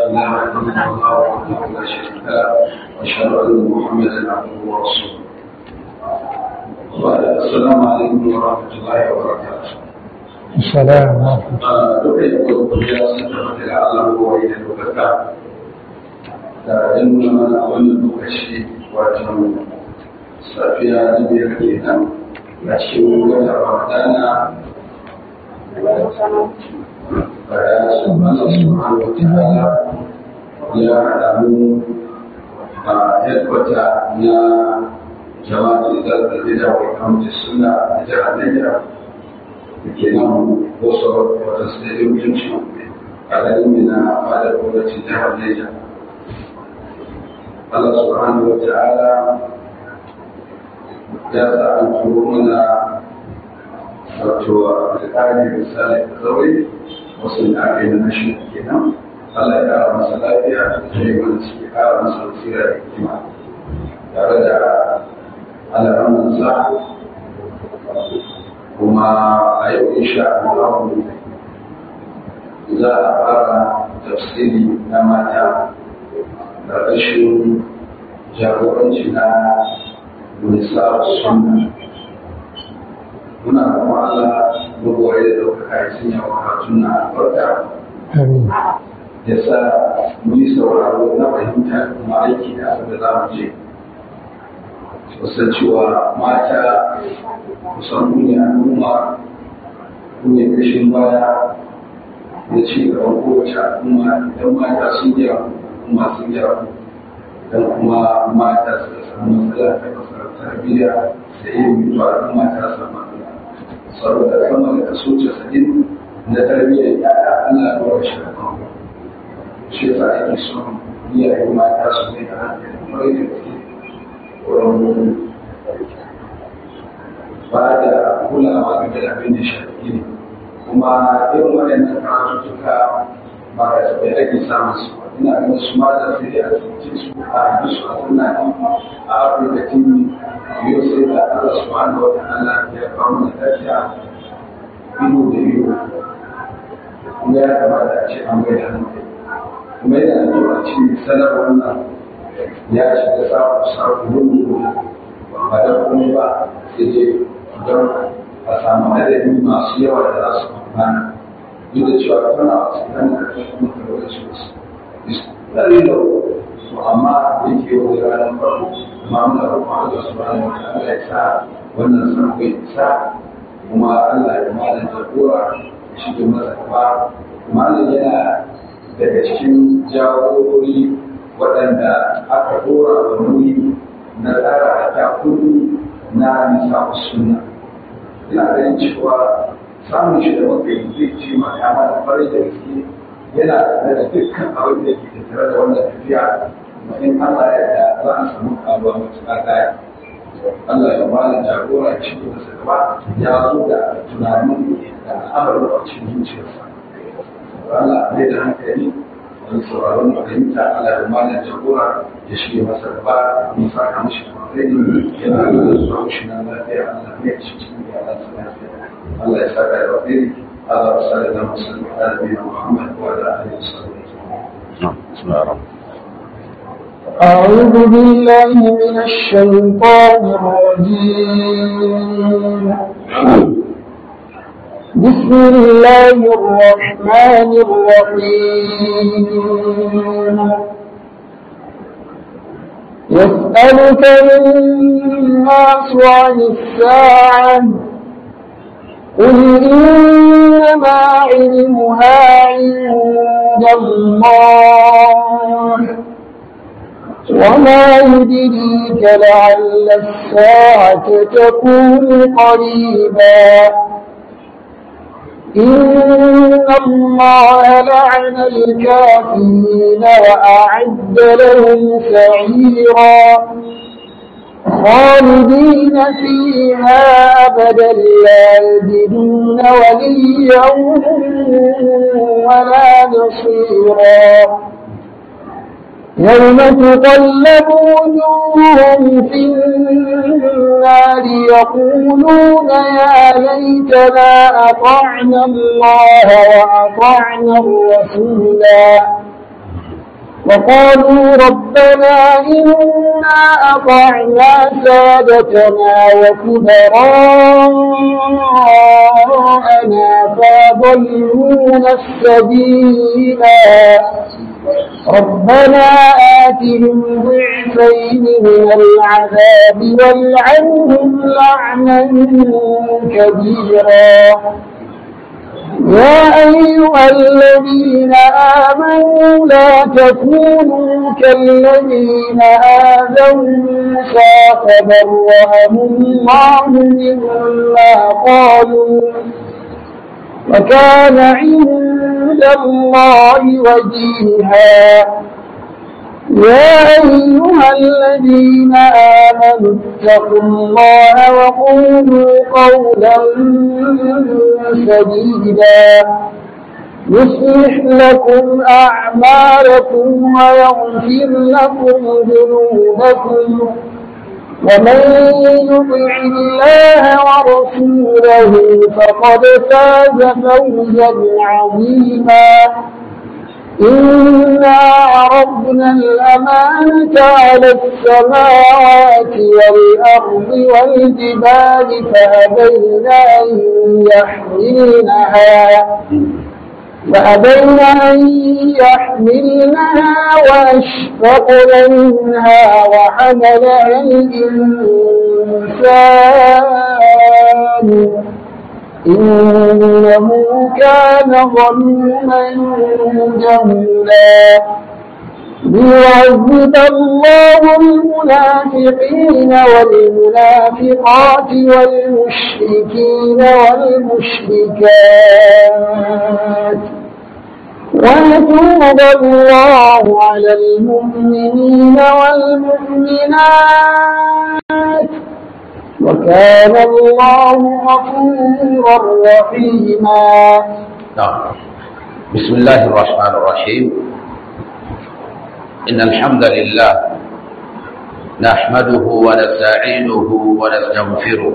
اله الا الله وحده لا شريك له واشهد ان محمدا عبده ورسوله السلام عليكم ورحمه الله وبركاته السلام ورحمة duka yi gurgurya sun tafi da Allah ko yi da dokaka da yan nuna mana a wannan lokaci wato safiya na biyar kenan a cikin wata ramadana bayan su mana su hannu ta'ala ya haɗa mu a headquarter na jama'a da zarrabe da wakamci suna a jihar Niger da ke nan wasu wata stadium yankin a garin mina fadar gwamnatin jihar Niger. Allah subhanahu wa ta'ala ya sa an turo mana wato alƙali misali da zaure wasu da aka yi na nashi kenan Allah ya ƙara masa lafiya da yi mana suke ƙara masa basira da hikima tare da al'amuransa kuma a yau insha Allah za a fara tafsiri na mata ƙarƙashin jagoranci na nisa sunna muna kuma Allah mabuwai da ɗaukaka ya sanya wa karatun na albarka آمين ya sa mu yi sauraro na fahimta da kuma aiki da abin da za mu je wasan cewa mata kusan ne al'umma ne kashin baya da ci gaban kowace al'umma idan mata sun yi al'umma sun yi idan kuma mata suka samu matsala ta kasar tarbiyya da ilimi to al'umma ta samu matsala saboda sama da kaso casa'in na tarbiyyar yaya Allah ya dora shi da kan shi yasa ake son iyaye mata su mai da hankali kwarai da gaske wurin ba da kulawa game da abin da shafi ne kuma irin waɗannan karatuttuka ba ka taɓa ake samun su ba. ina ganin su ma da sai a cikin su a yi su a suna a afirka tv yau sai da allah subhanahu wa ta'ala ya kawo mana lafiya ido da ido kuma ya kamata a ce an bai da hankali kuma yana da kyau a cikin sanar wannan ya shiga samun samun ba da kuma ba sai dai don a samu adadi masu yawa da za su amfana duk da cewa tana a cikin da kuma karo da su tsari da su amma da ke wani ranar farko amma muna roƙon Allah subhanahu wa ta'ala ya sa wannan sarko ya sa kuma Allah ya malam jagora shi ke masa gaba malam yana daga cikin jagorori waɗanda aka dora wa nauyi na tsara da kudu na nisa sunna ina ganin cewa samun shi da muka yi zai ce ma ya mana farin da gaske yana tare da dukkan abin da ke tattare da wannan tafiya kuma in Allah ya da za a samu karuwa matuƙa daya Allah ya ba da jagora ya shigo da gaba ya zo da tunanin da al'amarin a cikin zuciyarsa Allah ne da hankali wani sauraron fahimta Allah ya ba da jagora ya shige masa gaba ya saka mashi alheri yana da zuwa mashi na lafiya Allah ne ya cikin iyalansa lafiya Allah ya saka da alheri Allah ya saka da musulmi da nabiyina Muhammad wa ala alihi wa sahbihi بسم الله الرحمن أعوذ بالله من الشيطان الرجيم بسم الله الرحمن الرحيم يسألك الناس عن الساعة قل إنما علمها عند الله وما يدريك لعل الساعة تكون قريبا إن الله لعن الكافرين وأعد لهم سعيرا خالدين فيها أبدا لا يجدون وليا ولا نصيرا يوم تقلب وجوههم في النار يقولون يا ليتنا أطعنا الله وأطعنا الرسولا وقالوا ربنا إنا أطعنا سادتنا وكبراءنا فأضلونا السبيلا ربنا آتهم ضعفين من العذاب والعنهم لعنا كبيرا يا أيها الذين آمنوا لا تكونوا كالذين آذوا موسى فبرأه الله مما قالوا وكان عند الله وجيها يا أيها الذين آمنوا اتقوا الله وقولوا قولا سديدا يصلح لكم أعمالكم ويغفر لكم ذنوبكم ومن يطع الله ورسوله فقد فاز فوزا عظيما إنا عرضنا الأمانة على السماوات والأرض والجبال فأبين أن يحملنها فأبين أن يحملنها وأشفقن منها وحملها الإنسان إنه كان ظلوما جهولا ليعذب الله المنافقين والمنافقات والمشركين والمشركات ويتوب الله على المؤمنين والمؤمنات وكان الله غفورا رحيما نعم بسم الله الرحمن الرحيم إن الحمد لله نحمده ونستعينه ونستغفره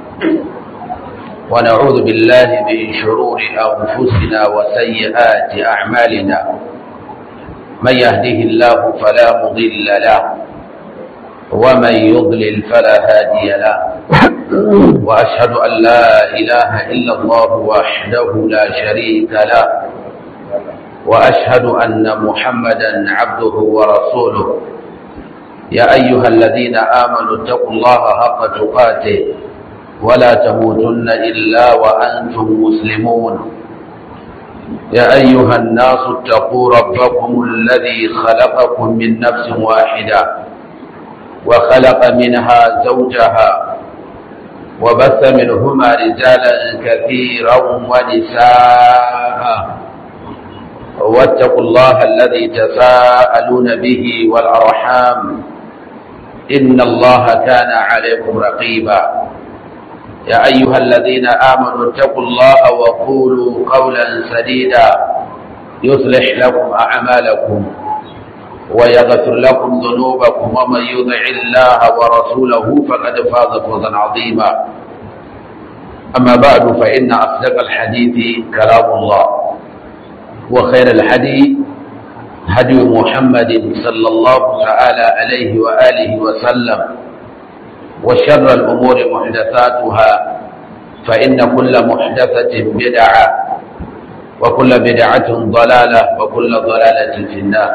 ونعوذ بالله من شرور أنفسنا وسيئات أعمالنا من يهده الله فلا مضل له ومن يضلل فلا هادي له وأشهد أن لا إله إلا الله وحده لا شريك له وأشهد أن محمدا عبده ورسوله يا أيها الذين آمنوا اتقوا الله حق تقاته ولا تموتن إلا وأنتم مسلمون يا أيها الناس اتقوا ربكم الذي خلقكم من نفس واحدة وخلق منها زوجها وبث منهما رجالا كثيرا ونساء واتقوا الله الذي تساءلون به والأرحام إن الله كان عليكم رقيبا يا أيها الذين آمنوا اتقوا الله وقولوا قولا سديدا يصلح لكم أعمالكم ويغفر لكم ذنوبكم ومن يطع الله ورسوله فقد فاز فوزا عظيما أما بعد فإن أصدق الحديث كلام الله وخير الحديث هدي محمد صلى الله تعالى عليه وآله وسلم وشر الأمور محدثاتها فإن كل محدثة بدعة وكل بدعة ضلالة وكل ضلالة في النار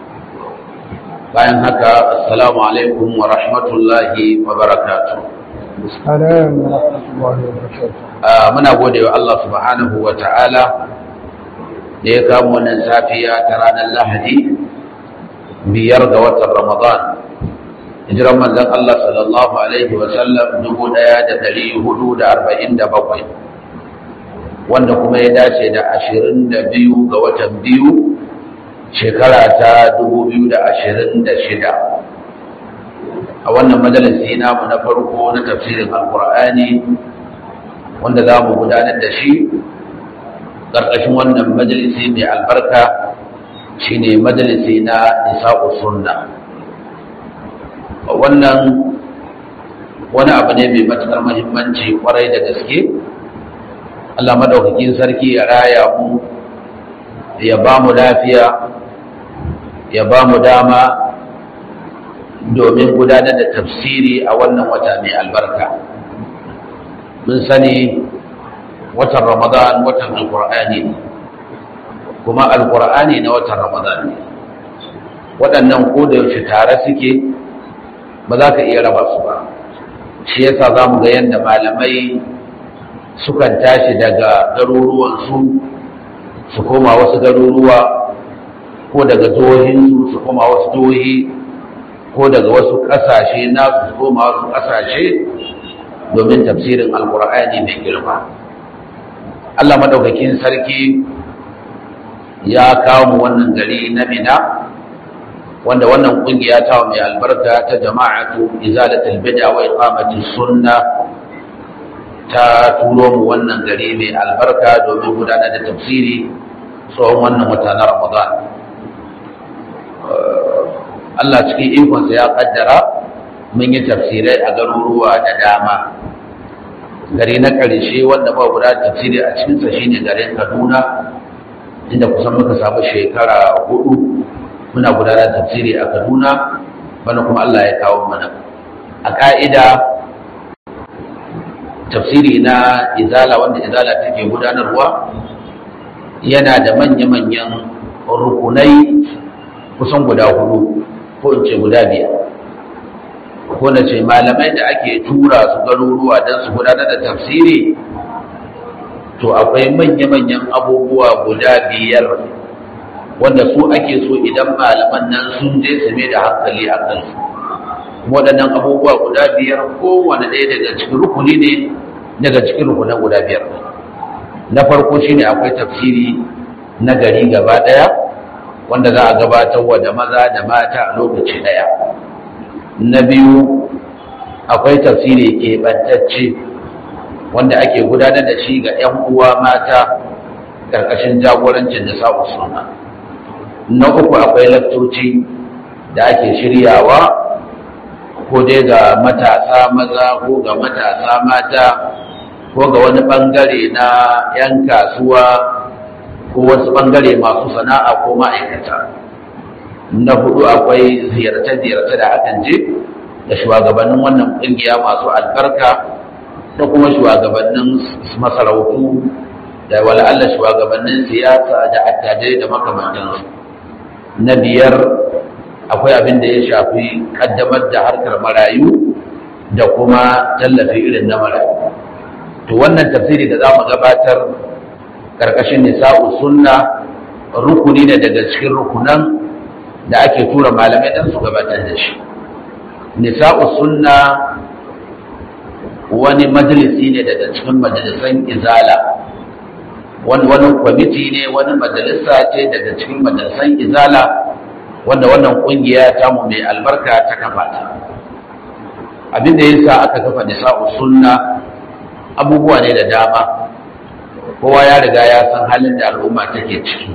bayan haka assalamu alaikum wa rahmatullahi wa barakatuh السلام ورحمة الله وبركاته muna gode wa Allah subhanahu wa ta'ala da ya kamo wannan safiya ta ranar lahadi biyar ga watan ramadan hijiran manzon Allah sallallahu alaihi wa sallam dubu ɗaya da ɗari hudu da arba'in da bakwai wanda kuma ya dace da ashirin da biyu ga watan biyu shekara ta dubu biyu da ashirin da shida a wannan majalisi namu na farko na tafsirin alkur'ani wanda za mu gudanar da shi ƙarƙashin wannan majalisi mai albarka shine majalisi na nisa'u sunna wannan wani abu ne mai matuƙar muhimmanci kwarai da gaske Allah madaukakin sarki ya raya mu ya ba mu lafiya ya ba mu dama domin gudanar da tafsiri a wannan wata mai albarka mun sani watan ramadan watan alkur'ani ne kuma alkur'ani na watan ramadan ne waɗannan ko da yaushe tare suke ba za ka iya raba su ba shi yasa za mu ga yadda malamai sukan tashi daga garuruwansu su koma wasu garuruwa ko daga jihohinsu su koma wasu jihohi ko daga wasu ƙasashe na su koma wasu ƙasashe domin tafsirin alkur'ani mai girma allah maɗaukakin sarki ya kawo mu wannan gari na mina wanda wannan ƙungiya ta mai albarka ta jama'atu izalatul bid'a wa iqamatis sunna ta turo mu wannan gari mai albarka domin gudanar da tafsiri tsohon wannan wata na ramadan Allah cikin ikonsa ya kaddara mun yi tafsirai a garuruwa da dama gari na ƙarshe wanda ba guda tafsiri a cikinsa shine garin kaduna inda kusan muka samu shekara hudu muna gudanar tafsiri a kaduna bana kuma Allah ya kawo mana a ƙa'ida tafsiri na izala wanda izala take gudanarwa yana da manya-manyan rukunai kusan guda hudu ko in ce guda biyar ko na ce malamai da ake tura su garuruwa don su gudanar da tafsiri to akwai manya-manyan abubuwa guda biyar wanda su ake so idan malaman nan sun je su mai da hankali a kansu waɗannan abubuwa guda biyar kowane ɗaya daga cikin rukuni ne daga cikin rukunan guda biyar na farko shine akwai tafsiri na gari gaba ɗaya wanda za a gabatar wa da maza da mata a lokaci ɗaya na biyu akwai tafsiri keɓantacce wanda ake gudanar da shi ga 'yan uwa mata ƙarƙashin jagorancin da sa'u suna na uku akwai laktoci da ake shiryawa ko dai ga matasa maza ko ga matasa mata ko ga wani bangare na 'yan kasuwa ko wasu bangare masu sana'a ko ma'aikata na hudu akwai ziyarce-ziyarce da akan je da shugabannin wannan kungiya masu albarka da kuma shugabannin masarautu da wala'alla shugabannin siyasa da attajirai da makamantansu na biyar akwai abin da ya shafi kaddamar da harkar marayu da kuma tallafi irin na marayu to wannan tafsiri da za mu gabatar ƙarƙashin nisa'u sunna rukuni ne daga cikin rukunan da ake tura malamai don su gabatar da shi nisa'u sunna wani majalisi ne daga cikin majalisan izala wani wani kwamiti ne wani majalisa ce daga cikin majalisan izala wanda wannan kungiya tamu mai albarka ta kafa ta abinda ya sa aka kafa nisa'u sunna abubuwa ne da dama kowa ya riga ya san halin da al'umma take ciki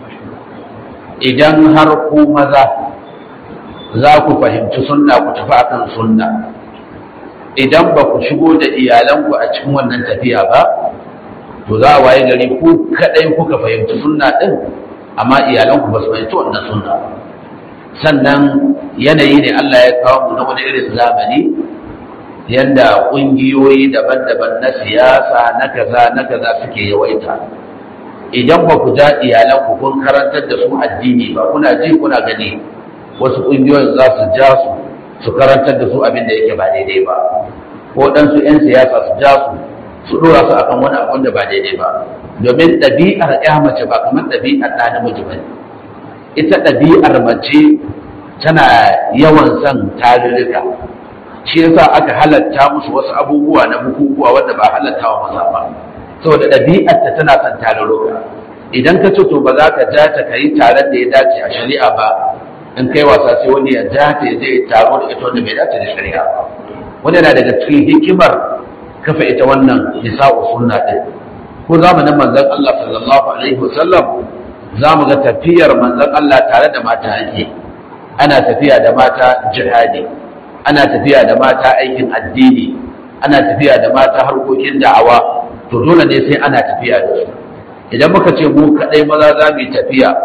idan har ku maza za ku fahimci sunna ku tafi akan sunna idan ba ku shigo da iyalanku a cikin wannan tafiya ba to za a waye gari ku kadai kuka fahimci sunna din amma iyalanku ba su fahimci wannan sunna ba sannan yanayi ne Allah ya kawo mu na wani irin zamani yadda ƙungiyoyi daban-daban na siyasa na kaza na kaza suke yawaita idan ba ku ja iyalanku kun karantar da su addini ba kuna ji kuna gani wasu ƙungiyoyin za su ja su su karantar da su abin da yake ba daidai ba ko ɗansu 'yan siyasa su ja su su ɗora su akan wani abin da ba daidai ba domin ɗabi'ar ya mace ba kamar ɗabi'ar ɗa namiji ba ita ɗabi'ar mace tana yawan son tarurruka shi yasa aka halatta musu wasu abubuwa na bukukuwa wanda ba halatta wa maza ba saboda ɗabi'arta tana son tarurruka idan ka ce to ba za ka ja ta kai taron da ya dace a shari'a ba in kai wasa sai wani ya ja ta zai taro da ita wanda bai dace da shari'a ba wanda yana daga cikin hikimar kafa ita wannan nisa'u sunna din ko zamanin manzon Allah sallallahu alaihi wasallam za mu ga tafiyar manzon Allah tare da mata ake ana tafiya da mata jihadi ana tafiya da mata aikin addini ana tafiya da mata harkokin da'awa to dole ne sai ana tafiya da su idan muka ce mu kadai maza za mu yi tafiya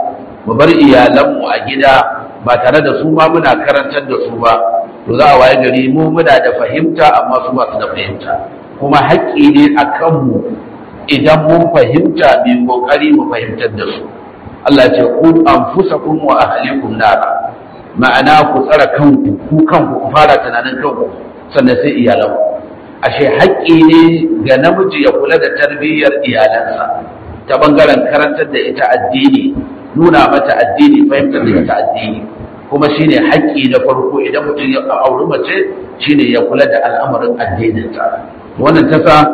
mu bar iyalanmu a gida ba tare da su ma muna karantar da su ba to za a waye gari mu muna da fahimta amma su ba su da fahimta kuma haƙƙi ne a kanmu idan mun fahimta mai ƙoƙari mu fahimtar da su Allah ce ku anfusakum wa ahlikum nara ma'ana ku tsara kanku ku kanku ku fara tunanin kanku sannan sai iyalanku ashe haƙƙi ne ga namiji ya kula da tarbiyyar iyalansa ta bangaren karantar da ita addini nuna mata addini fahimtar da ita addini kuma shine haƙƙi na farko idan mutum ya auri mace shine ya kula da al'amarin addininta wannan ta sa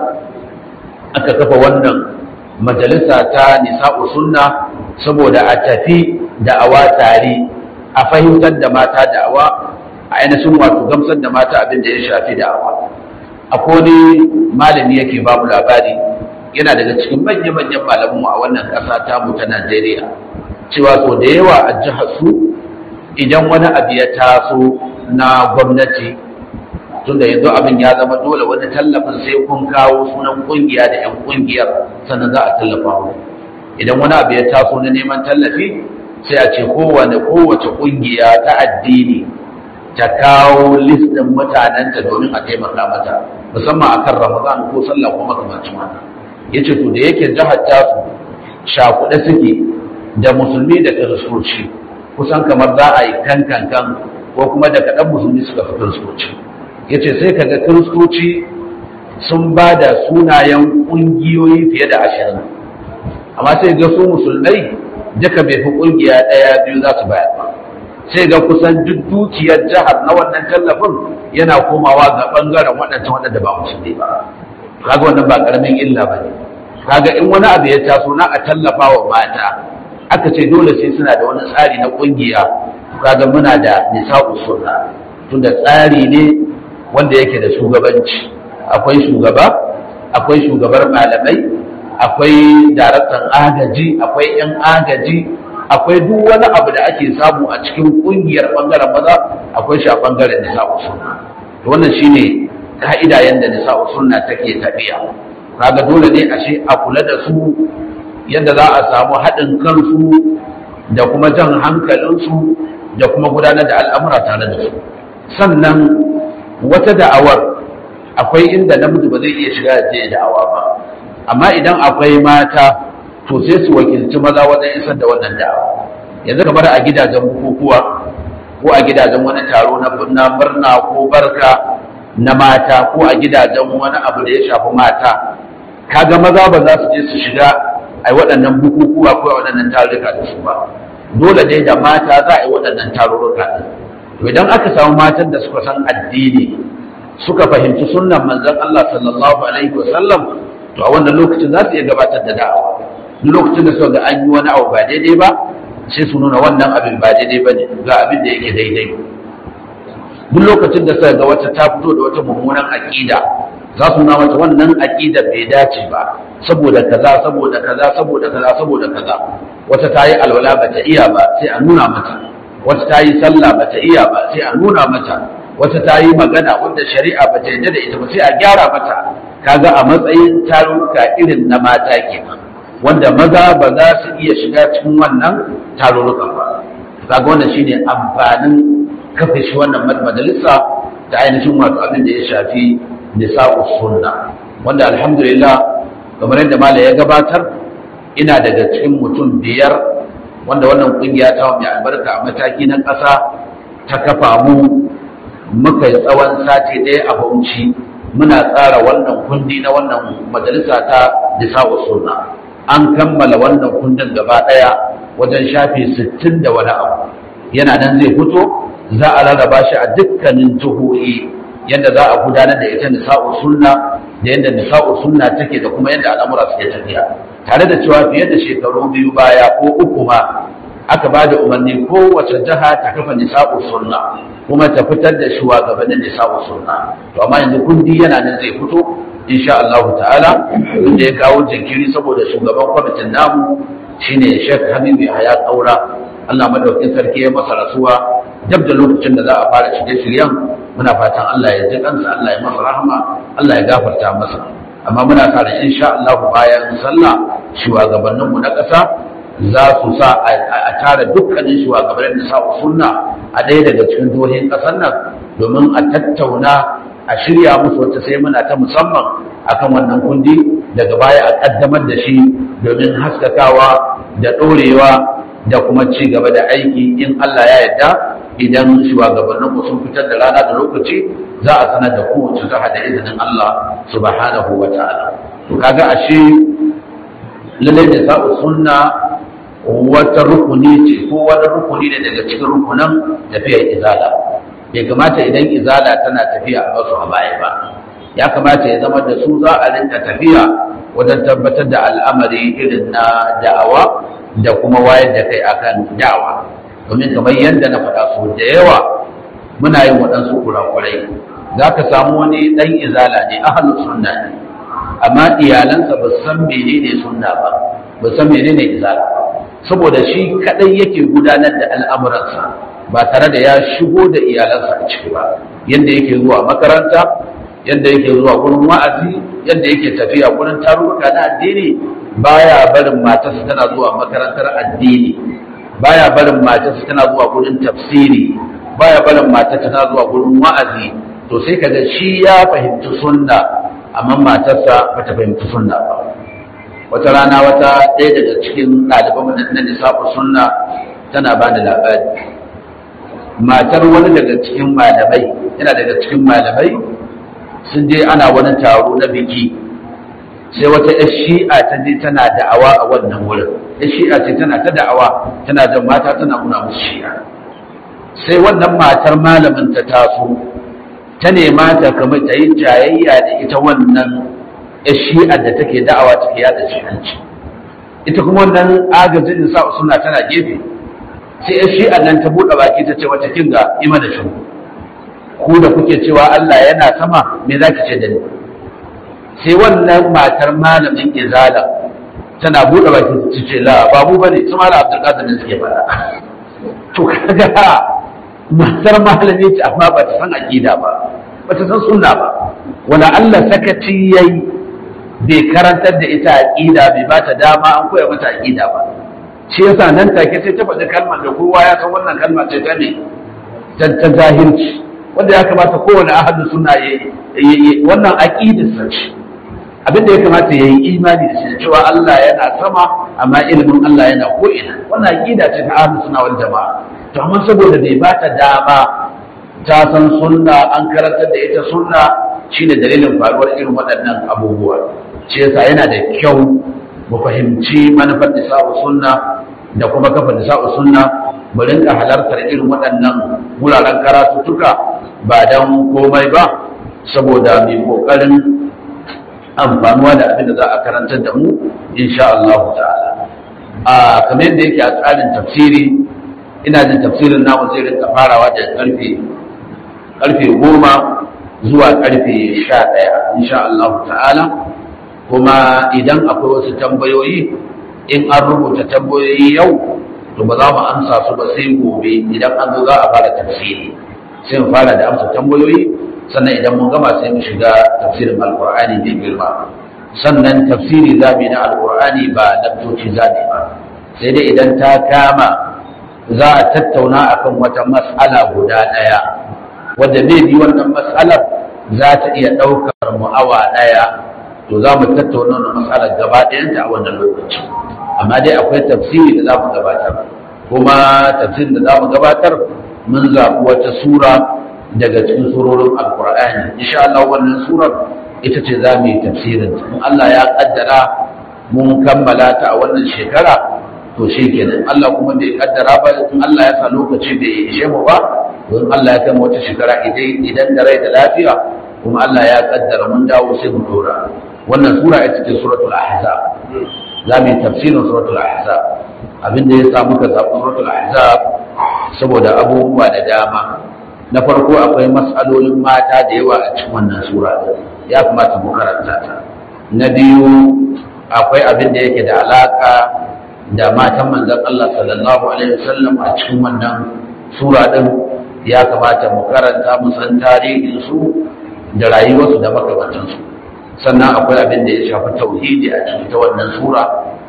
aka kafa wannan majalisa ta nisa'u sunna saboda a tafi da'awa tare a fahimtar da mata da'awa a ainihin wato gamsar da mata abin da ya shafi da'awa akwai wani malami yake babu labari yana daga cikin manya-manyan malamu a wannan ƙasa ta mu ta Najeriya cewa so da yawa a jihar su idan wani abu ya taso na gwamnati tunda yanzu abin ya zama dole wani tallafin sai kun kawo sunan kungiya da 'yan kungiyar sannan za a tallafa mu idan wani abu ya taso na neman tallafi sai a ce kowane kowace kungiya ta addini ta kawo list ɗin mutanenta domin a taimaka mata musamman akan ramadan ko sallah ko makamancin wannan yace to da yake jihar tasu shakuɗe suke da musulmi da kiristoci kusan kamar za a yi kan kan kan ko kuma da kaɗan musulmi suka fi kiristoci yace sai kaga kiristoci sun ba da sunayen ƙungiyoyi fiye da ashirin amma sai ga su musulmai duka bai fi ƙungiya ɗaya biyu za su bayar ba sai ga kusan duk dukiyar jihar na wannan tallafin yana komawa ga ɓangaren waɗancan waɗanda ba musulmi ba kaga wannan ba ƙaramin illa ba ne kaga in wani abu ya taso na a tallafa wa mata aka ce dole sai suna da wani tsari na ƙungiya kaga muna da nisa'u sunna tunda tsari ne wanda yake da shugabanci akwai shugaba akwai shugabar malamai akwai daraktan agaji akwai yan agaji akwai duk wani abu da ake samu a cikin kungiyar bangaren maza akwai shi a bangaren nisa'u sunna to wannan shine ka'ida yanda nisa'u sunna take tafiya kaga dole ne ashe a kula da su yadda za a samu haɗin kansu da kuma jan hankalinsu da kuma gudanar da al'amura tare da su sannan wata da'awar akwai inda namiji ba zai iya shiga da da'awa ba amma idan akwai mata to sai su wakilci maza wajen isar da wannan da'awa yanzu kamar a gidajen bukukuwa ko a gidajen wani taro na murna ko barka na mata ko a gidajen wani abu da ya shafi mata kaga maza ba za su je su shiga a waɗannan bukukuwa ko a waɗannan tarurruka da su ba dole dai da mata za a yi waɗannan tarurruka ɗin to idan aka samu matan da suka san addini suka fahimci sunnan manzon Allah sallallahu alaihi wa sallam to a wannan lokacin za su iya gabatar da da'awa duk lokacin da suka ga an yi wani abu ba daidai ba sai su nuna wannan abin ba daidai ba ne ga abin da yake daidai duk lokacin da suka ga wata ta fito da wata mummunan aƙida za su nuna mata wannan aƙidar bai dace ba saboda kaza saboda kaza saboda kaza saboda kaza wata ta yi alwala ba ta iya ba sai a nuna mata wata ta yi sallah ba ta iya ba sai a nuna mata wata ta yi magana wanda shari'a ba ta yarda da ita ba sai a gyara mata kaga a matsayin taruka irin na mata kenan wanda maza ba za su iya shiga cikin wannan tarurrukan ba kaga wannan shine amfanin kafa shi wannan majalisa da ainihin wato abin da ya shafi nisa'u sunna wanda alhamdulillah kamar yadda malam ya gabatar ina daga cikin mutum biyar wanda wannan kungiya ta mai albarka a mataki na ƙasa ta kafa mu muka yi tsawon sati ɗaya a bauchi muna tsara wannan kundi na wannan majalisa ta nisa'u sunna an kammala wannan kundin gaba ɗaya wajen shafi sittin da wani abu yana nan zai fito za a rarraba shi a dukkanin jihohi yadda za a gudanar da ita nisa'u sunna da yadda nisa'u sunna take da kuma yadda al'amura suke tafiya tare da cewa fiye da shekaru biyu baya ko uku ma aka ba da umarni kowace jiha ta kafa nisa'u sunna kuma ta fitar da shugabannin nisa'u sunna to amma yanzu kundi yana nan zai fito insha Allah ta'ala inda ya kawo jinkiri saboda shugaban kwamitin namu shine Sheikh Habibu Yahaya Kaura Allah madaukakin sarki ya masa rasuwa dab da lokacin da za a fara shirye-shiryen muna fatan Allah ya ji kansa Allah ya masa rahama Allah ya gafarta masa amma muna sa ran insha Allah bayan sallah shugabanninmu na ƙasa za su sa a tara dukkanin shugabannin da sa'u sunna a ɗaya daga cikin jihohin ƙasar nan domin a tattauna a shirya musu wata sai muna ta musamman akan wannan kundi daga baya a ƙaddamar da shi domin haskakawa da ɗorewa da kuma ci gaba da aiki in Allah ya yarda idan shugabannin mu sun fitar da rana da lokaci za a sanar da kowace jiha da izinin Allah subhanahu wa ta'ala to kaga ashe lallai da sa'u sunna wata rukuni ce ko wani rukuni ne daga cikin rukunan tafiyar izala bai kamata idan izala tana tafiya a basu a baya ba ya kamata ya zama da su za a rinka tafiya wajen tabbatar da al'amari irin na da'awa da kuma wayar da kai akan da'awa domin kamar yadda na faɗa so da yawa muna yin waɗansu kurakurai za ka samu wani ɗan izala ne ahalin sunna ne amma iyalansa ba san menene sunna ba ba san menene izala ba saboda shi kadai yake gudanar da al'amuransa ba tare da ya shigo da iyalansa a ciki ba yadda yake zuwa makaranta yadda yake zuwa gurin wa'azi yadda yake tafiya gurin tarurruka na addini baya barin matarsa tana zuwa makarantar addini baya barin matarsa tana zuwa gurin tafsiri baya barin matarsa tana zuwa gurin wa'azi to sai kaga shi ya fahimci sunna amma matarsa bata fahimci sunna ba wata rana wata ɗaya daga cikin ɗaliban na nisabu sunna tana ba da labari matar wani daga cikin malamai yana daga cikin malamai sun je ana wani taro na biki sai wata yar shi'a ta je tana da'awa a wannan wurin yar shi'a ce tana ta da'awa tana da mata tana nuna musu shi'a sai wannan matar malamin ta taso ta nema ta kamar ta yi jayayya da ita wannan ya shi'ar da take da'awa take yada shi'anci ita kuma wannan agajin sa suna tana gefe sai ya shi'ar nan ta buɗe baki ta ce wata kinga ima da shi ku da kuke cewa Allah yana sama me za ki ce da ni sai wannan matar malamin izala tana buɗe baki ta ce la babu bane su mala abdulkadir ne suke faɗa to kaga matar malami ce amma ba ta san aqida ba ba ta san sunna ba wala Allah sakaci yayi bai karantar da ita aqida bai ba ta dama an koya mata aqida ba shi yasa nan take sai ta faɗi kalmar da kowa ya san wannan kalmar ce ta ne ta zahirci wanda ya kamata kowane ahadu suna yi wannan aqidar sa ce abin da ya kamata ya yi imani da shi cewa Allah yana sama amma ilimin Allah yana ko'ina wannan aqida ce ta ahadu suna wal jama'a to amma saboda bai ba ta dama ta san sunna an karantar da ita sunna shine dalilin faruwar irin waɗannan abubuwa shi yasa yana da kyau mu fahimci manufar nisa'u sunna da kuma kafa nisa'u sunna mu rinka halartar irin waɗannan wuraren karatuttuka ba don komai ba saboda mai ƙoƙarin amfanuwa da abin da za a karantar da mu insha Allah ta'ala a kamar yadda yake a tsarin tafsiri ina jin tafsirin namu zai rinka farawa da karfe karfe goma zuwa karfe sha ɗaya insha Allah ta'ala kuma idan akwai wasu tambayoyi in an rubuta tambayoyi yau to ba za mu amsa su ba sai gobe idan an zo za a fara tafsiri sai mu fara da amsa tambayoyi sannan idan mun gama sai mu shiga tafsirin alkur'ani mai girma sannan tafsiri za mu yi na alkur'ani ba laktoci za mu ba sai dai idan ta kama za a tattauna akan wata mas'ala guda ɗaya wadda zai bi wannan mas'alar za ta iya ɗaukar mu awa ɗaya to za mu tattauna wannan mas'alar gaba ɗayanta a wannan lokaci amma dai akwai tafsiri da za mu gabatar kuma tafsirin da za mu gabatar mun zaɓi wata sura daga cikin surorin alkur'ani insha Allah wannan surar ita ce za mu yi tafsirin in Allah ya kaddara mun kammala ta a wannan shekara to shi kenan Allah kuma bai kaddara ba in Allah ya sa lokaci bai ishe mu ba don Allah ya kama wata shekara idan da rai da lafiya kuma Allah ya kaddara mun dawo sai mu dora wannan sura ita ce suratul ahzab za mu yi tafsirin suratul ahzab abinda ya sa muka zaɓi suratul ahzab saboda abubuwa da dama na farko akwai matsalolin mata da yawa a cikin wannan sura ya kamata mu karanta ta na biyu akwai abin da yake da alaka da matan manzon Allah sallallahu alaihi wasallam a cikin wannan sura din ya kamata mu karanta mu san tarihin su da rayuwarsu da makamantansu sannan akwai abin da ya shafi tauhidi a cikin ta wannan sura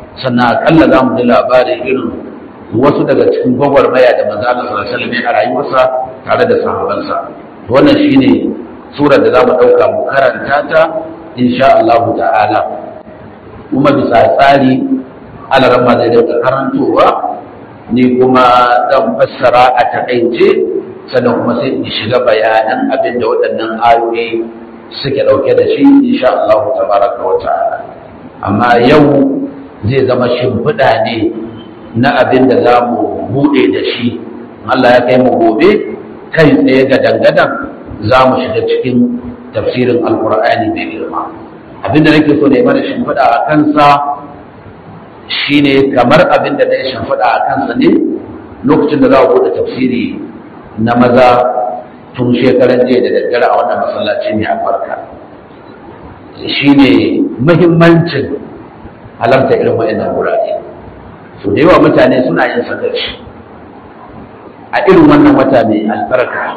sannan akalla za mu ji labarin irin wasu daga cikin gwagwarmaya da manzo Allah sallallahu alaihi wasallam a rayuwarsa tare da sahabbansa wannan shine surar da za mu ɗauka mu karanta ta insha Allah ta'ala kuma bisa tsari alaran ma zai dauka karantowa ni kuma zan fassara a takaice sannan kuma sai in shiga bayanan abin da waɗannan ayoyi suke ɗauke da shi insha Allah tabaraka wa ta'ala amma yau zai zama shimfiɗa ne na abin da za mu buɗe da shi Allah ya kai mu gobe kai tsaye ga dangadan za mu shiga cikin tafsirin alkur'ani mai girma abin da nake so ne mana shimfiɗa a kansa shine kamar abin da na yi shimfiɗa a kansa ne lokacin da za a buɗe tafsiri na maza tun shekaran jiya da daddare a wannan masallaci mai albarka shine muhimmancin halarta irin waɗannan wurare so da yawa mutane suna yin sakarci a irin wannan wata mai albarka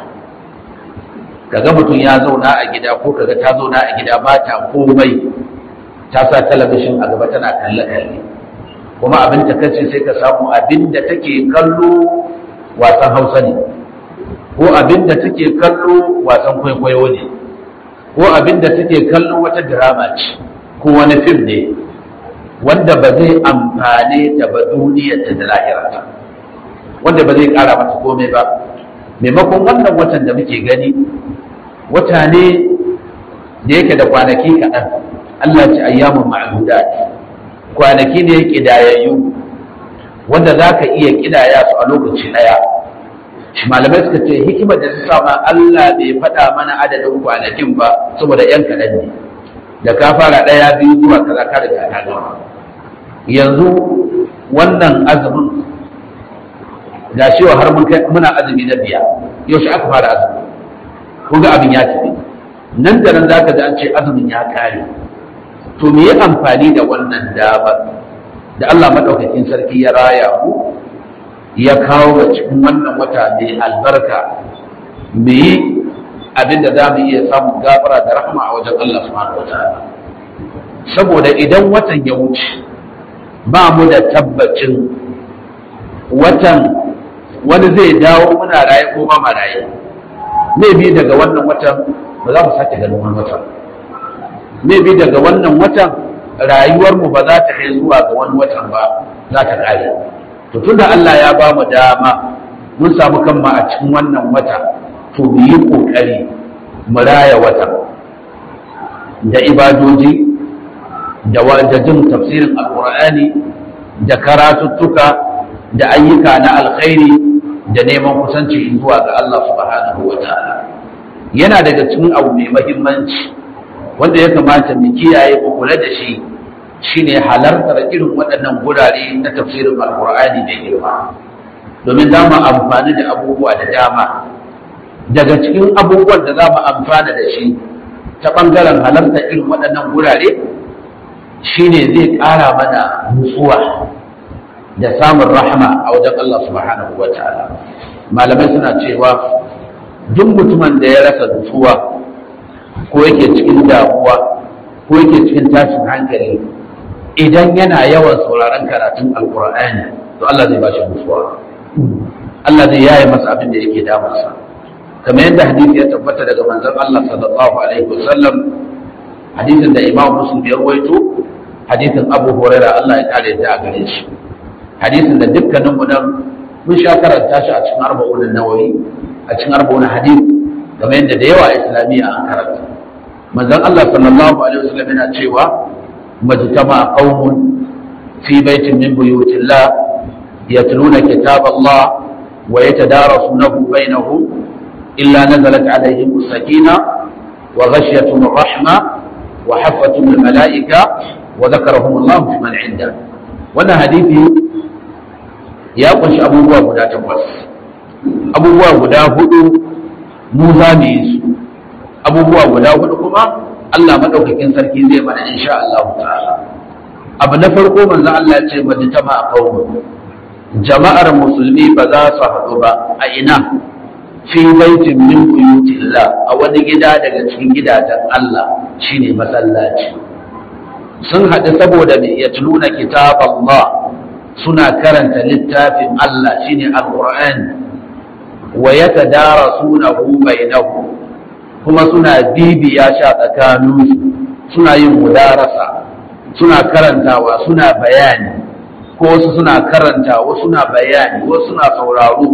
kaga mutum ya zauna a gida ko kaga ta zauna a gida ba ta komai ta sa talabishin a gaba tana kalle-kalle kuma abin ta kace sai ka samu abin da take kallo wasan hausa ne ko abin da take kallo wasan kwaikwayo ne ko abin da take kallo wata drama ce ko wani fim ne wanda ba zai amfane ta ba duniyarta da lahirata wanda ba zai kara mata komai ba maimakon wannan watan da muke gani wata ne da yake da kwanaki kaɗan Allah ce ayyamun ma'adudat kwanaki ne ƙidayayyu wanda za ka iya ƙidaya su a lokaci ɗaya shi malamai suka ce hikimar da su sama Allah bai faɗa mana adadin kwanakin ba saboda ‘yan kaɗan ne da ka fara ɗaya biyu zuwa kaza ka riga ka gama yanzu wannan azumin ga shi har muna azumi na biya yaushe aka fara azumi kun ga abin ya tafi nan da nan zaka ji an ce azumin ya kare to me ya amfani da wannan damar da Allah madaukakin sarki ya raya mu ya kawo ga cikin wannan wata mai albarka me yi abin da za mu iya samun gafara da rahama a wajen Allah subhanahu wataala saboda idan watan ya wuce ba mu da tabbacin watan wani zai dawo muna raye ko ba ma raye bi daga wannan watan ba za mu sake ganin wani watan bi daga wannan watan rayuwarmu ba za ta kai zuwa ga wani watan ba za ta kare to tunda Allah ya ba mu dama mun samu kanmu a cikin wannan wata to mu yi kokari mu raya watan da ibadoji da wajajin tafsirin alqur'ani da karatuttuka da ayyuka na alkhairi da neman kusanci zuwa ga Allah subhanahu wa ta'ala yana daga cikin abu mai mahimmanci wanda ya kamata mu kiyaye mu kula da shi shine halartar irin waɗannan gurare na tafsirin alkur'ani da girma domin za mu amfani da abubuwa da dama daga cikin abubuwan da za mu amfana da shi ta ɓangaren halartar irin waɗannan gurare shine zai ƙara mana nutsuwa da samun rahama a wajen Allah subhanahu wa ta'ala malamai suna cewa duk mutumin da ya rasa nutsuwa ko yake cikin damuwa ko yake cikin tashin hankali idan yana yawan sauraron karatun alkur'ani to Allah zai bashi nutsuwa Allah zai yaye masa abin da yake damunsa kamar yadda hadisi ya tabbata daga manzon Allah sallallahu alaihi wasallam hadisin da Imam Muslim ya rawaito hadisin Abu Hurairah Allah ya kare ta a gare shi hadisin da dukkanin mu nan mun sha karanta shi a cikin arba'un nawawi a cikin arba'un hadis kamar yadda da yawa islamiyya an karanta manzon Allah sallallahu alaihi wasallam yana cewa majtama qaumun fi baitin min buyutillah yatluna kitab Allah wa yatadarasunahu bainahum illa nazalat alaihim as-sakina wa ghashiyatuhum ar-rahma wa haffatuhum al-mala'ika wa dhakarahum Allah fi man 'inda wannan hadisi ya kunshi abubuwa guda takwas abubuwa guda hudu mu za mu yi su abubuwa guda hudu kuma Allah madaukakin sarki zai mana insha Allah ta'ala abu na farko manzo Allah ya ce majtama a qaumun jama'ar musulmi ba za su haɗu ba a ina fi baitin min buyutillah a wani gida daga cikin gidajen Allah shine masallaci sun haɗu saboda me yatluna kitab Allah suna karanta littafin Allah shine alqur'ani wa yatadarasunahu bainahum kuma suna bibiya sha tsakaninsu suna yin mudarasa suna karantawa suna bayani ko wasu suna karanta wasu suna bayani wasu suna sauraro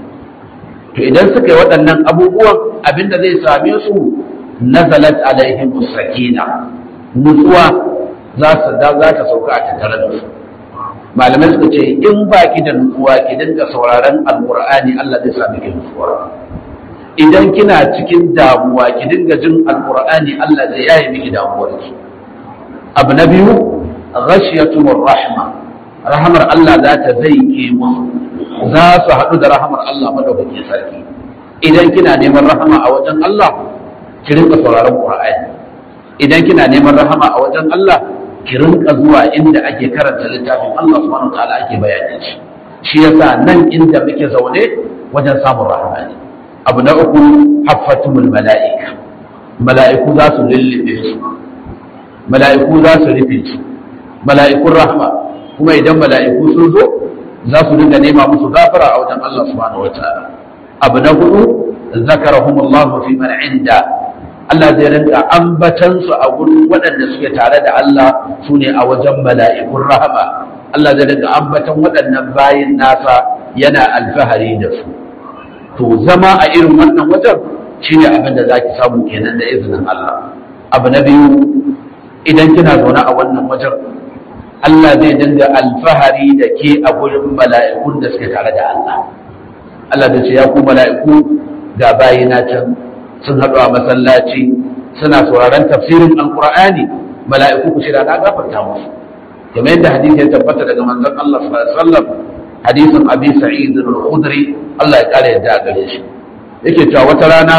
to idan suka yi waɗannan abubuwan abinda zai same su nazalat alaihim sakina nutsuwa za su da za ta sauka a tattare da su malamai suka ce in ba ki da nutsuwa ki dinga sauraron alqur'ani Allah zai sami ki nutsuwa idan kina cikin damuwa ki dinga jin alqur'ani Allah zai yaye miki damuwar ki abu na biyu ghashiyatumur rahma rahamar Allah za ta zai ke musu za su haɗu da rahamar Allah madaukakin sarki idan kina neman rahama a wajen Allah ki rinka sauraron Qur'ani idan kina neman rahama a wajen Allah ki rinka zuwa inda ake karanta littafin Allah subhanahu wa ta'ala ake bayanin shi shi yasa nan inda muke zaune wajen samun rahama ne abu na uku haffatumul mala'ika mala'iku za su lullube su mala'iku za su rufe su mala'ikun rahma kuma idan mala'iku sun zo za su dinga nema musu gafara a wajen Allah subhanahu wataala abu na hudu zakarahumullahu fi man inda Allah zai rinka ambatan su a gurin waɗanda suke tare da Allah su ne a wajen mala'ikun rahama Allah zai rinka ambatan waɗannan bayin nasa yana alfahari da su to zama a irin wannan wajen shine abin da zaki samu kenan da izinin Allah abu na biyu idan kina zaune a wannan wajen Allah zai dinga alfahari da ke a gurin mala'ikun da suke tare da Allah. Allah da ce ya ku mala'iku ga bayina can sun haɗu a masallaci suna sauraron tafsirin alƙur'ani mala'iku ku shirya na gafarta musu. Kamar yadda hadisi ya tabbata daga manzon Allah sallallahu alaihi wasallam hadisin Abi Sa'id al-Khudri Allah ya kare yadda gare shi. Yake cewa wata rana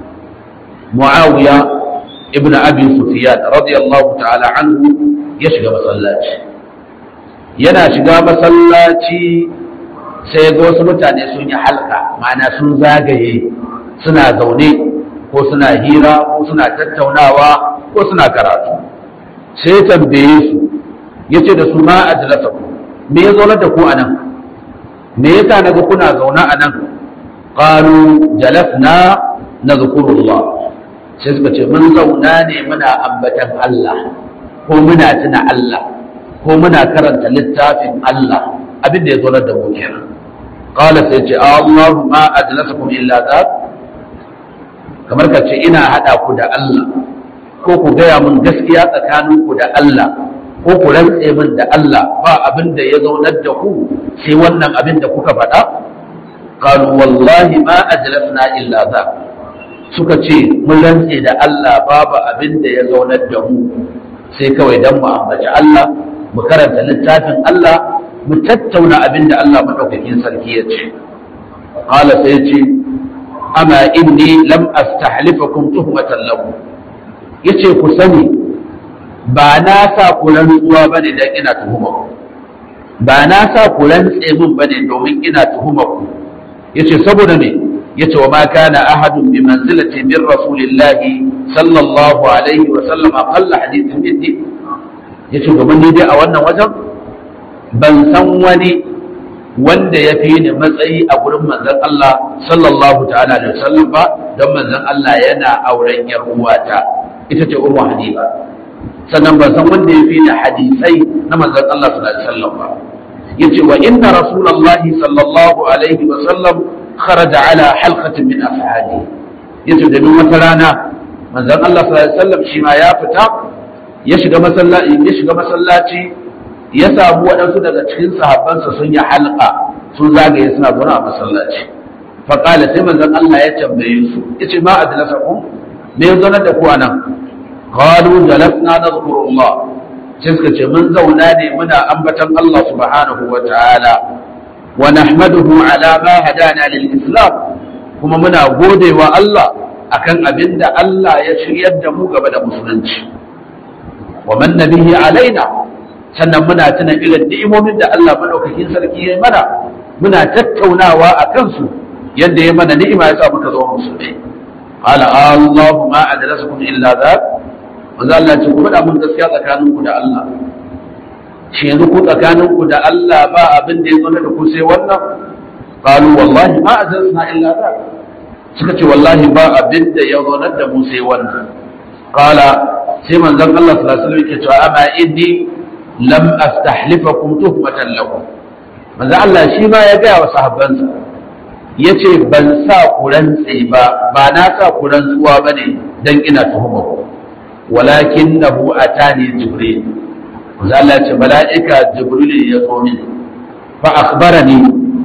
Muawiya ibn Abi Sufyan radiyallahu ta'ala anhu ya shiga masallaci. yana shiga masallaci sai ga wasu mutane sun yi halka ma'ana sun zagaye suna zaune ko suna hira ko suna tattaunawa ko suna karatu sai tambaye su ya ce da su ma a jalasa ku me ya zaunar da ku a nan me yasa naga kuna zaune a nan qalu jalasna nadhkurullah sai suka ce mun zauna ne muna ambatan Allah ko muna tuna Allah ko muna karanta littafin Allah abin da ya zo da mu kenan qala sai ce Allahu ma ajlasakum illa that kamar ka ce ina hada ku da Allah ko ku gaya mun gaskiya tsakanin ku da Allah ko ku rantse min da Allah ba abin da ya zaunar da ku sai wannan abin da kuka faɗa qalu wallahi ma ajlasna illa that suka ce mun rantse da Allah babu abin da ya zaunar da mu sai kawai dan mu ambaci Allah mu karanta littafin Allah mu tattauna abin da Allah maɗaukakin sarki ya ce qala sai ya ce amma inni lam astahlifakum tuhmatan lakum yace ku sani ba na sa ku rantsuwa bane dan ina tuhuma ku ba na sa ku rantse min bane domin ina tuhuma ku yace saboda me yace wa ma kana ahadun bi manzilati min rasulillahi sallallahu alaihi wa sallam aqalla hadithin biddi yace domin ni dai a wannan wajen ban san wani wanda ya fi ni matsayi a gurin manzon Allah sallallahu ta'ala alaihi wasallam ba don manzon Allah yana auren yar uwata ita ce Ummu Habiba sannan ban san wanda ya fi ni hadisai na manzon Allah sallallahu alaihi wasallam ba yace wa inna rasulullahi sallallahu alaihi wasallam kharaja ala halqatin min afhali yace da wata rana manzon Allah sallallahu alaihi wasallam shi ma ya fita ya shiga masallaci ya shiga masallaci ya samu waɗansu daga cikin sahabbansa sun yi halqa sun zagaye suna zaune a masallaci faƙala sai manzon Allah ya tambaye su yace ma adlasakum me ya zauna da ku anan qalu jalasna nadhkurullah sai suka ce mun zauna ne muna ambatan Allah subhanahu wa ta'ala wa nahmaduhu ala ma hadana lil islam kuma muna godewa Allah akan abinda Allah ya shiryar da mu gaba da musulunci wa man nabihi alaina sannan muna tuna irin ni'imomin da Allah madaukakin sarki ya mana muna tattaunawa a kansu yadda ya mana ni'ima ya sa muka zama musulmi qala Allahu ma adrasakum illa that manzo Allah ce ku faɗa mun gaskiya tsakaninku da Allah shi yanzu ku tsakaninku da Allah ba abin da ya zo da ku sai wannan qalu wallahi ma azalna illa za suka ce wallahi ba abin da ya zo da mu sai wannan qala sai manzon Allah sallallahu alaihi wasallam yake cewa amma inni lam astahlifakum tuhmatan lakum manzo Allah shi ma ya ga wa sahabbansa yace ban sa ku rantse ba ba na sa ku rantsuwa bane dan ina tuhuma ku walakinahu atani jibril manzo Allah ce mala'ika jibril ya zo min fa akhbarani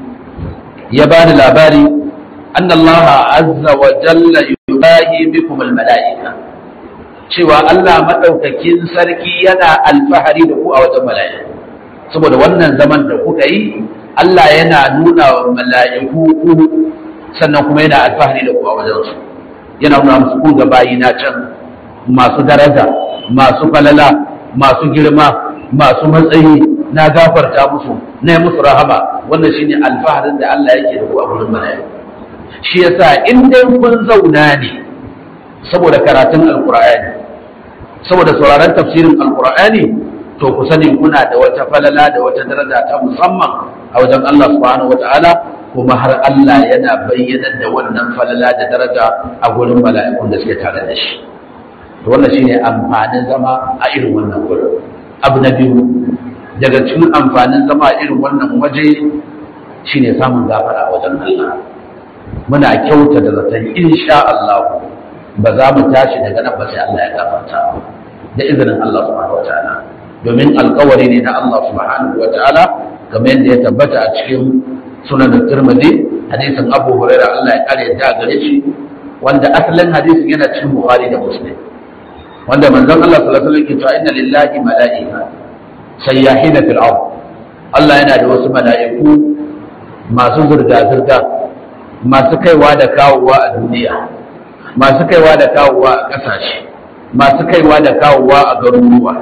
ya bani labari anna Allah azza wa jalla yubahi bikum al mala'ika cewa Allah maɗaukakin sarki yana alfahari da ku a wajen mala'iku saboda wannan zaman da kuka yi Allah yana nuna wa mala'iku ku sannan kuma yana alfahari da ku a wajen su yana nuna musu ku ga bayi na can masu daraja masu falala masu girma masu matsayi na gafarta musu na yi musu rahama wannan shine alfaharin da Allah yake da ku a wurin mala'iku shi yasa in dai kun zauna ne saboda karatun alkur'ani saboda sauraron tafsirin alkur'ani to ku sani kuna da wata falala da wata daraja ta musamman a wajen Allah subhanahu wata'ala kuma har Allah yana bayyanar da wannan falala da daraja a gurin mala'ikun da suke tare da shi to wannan shine amfanin zama a irin wannan gurin abu na biyu daga cikin amfanin zama a irin wannan waje shine samun gafara a wajen Allah muna kyauta da zaton insha Allah ba za mu tashi daga nan ba sai Allah ya gafarta da izinin Allah subhanahu wataala domin alkawari ne na Allah subhanahu wataala kamar yadda ya tabbata a cikin sunan Tirmidhi hadisin Abu Hurairah Allah ya kare ta gare shi wanda asalin hadisin yana cikin Bukhari da Muslim wanda manzon Allah sallallahu alaihi wasallam ke cewa inna lillahi mala'ika sayyahina fil ard Allah yana da wasu mala'iku masu zurga-zurga masu kaiwa da kawowa a duniya masu kaiwa da kawowa a ƙasashe masu kaiwa da kawowa a garuruwa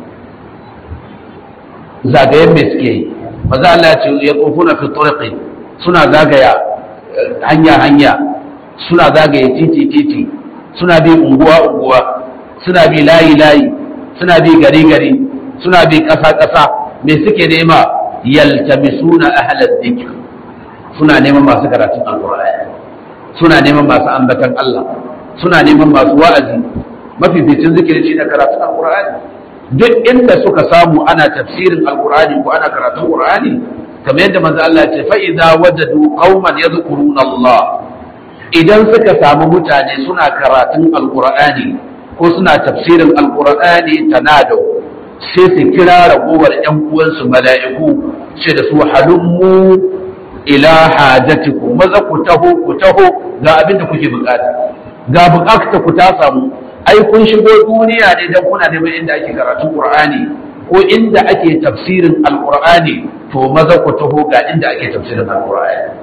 zagayen mai suke yi maza Allah ce ya tsofu na fitorki suna zagaya hanya-hanya suna zagaya titi-titi suna bi unguwa-unguwa suna bi layi-layi suna bi gari-gari suna bi ƙasa-ƙasa mai suke nema yaltamisuna ahalar zikir suna neman masu karatun alƙur'ani suna neman masu ambatan Allah suna neman masu wa'azi mafificin zikirin shi na karatun alkur'ani duk inda suka samu ana tafsirin alkur'ani ko ana karatun alkur'ani kamar yadda manzo Allah ya ce fa idza wajadu qauman yadhkuruna Allah idan suka samu mutane suna karatun alkur'ani ko suna tafsirin alkur'ani tanado sai su kira ragowar ƴan uwansu mala'iku ce da su halummu ila hajatikum maza ku taho ku taho ga abin da kuke bukata ga bukata ku ta samu ai kun shigo duniya ne dan kuna neman inda ake karatun qur'ani ko inda ake tafsirin alqur'ani to maza ku taho ga inda ake tafsirin alqur'ani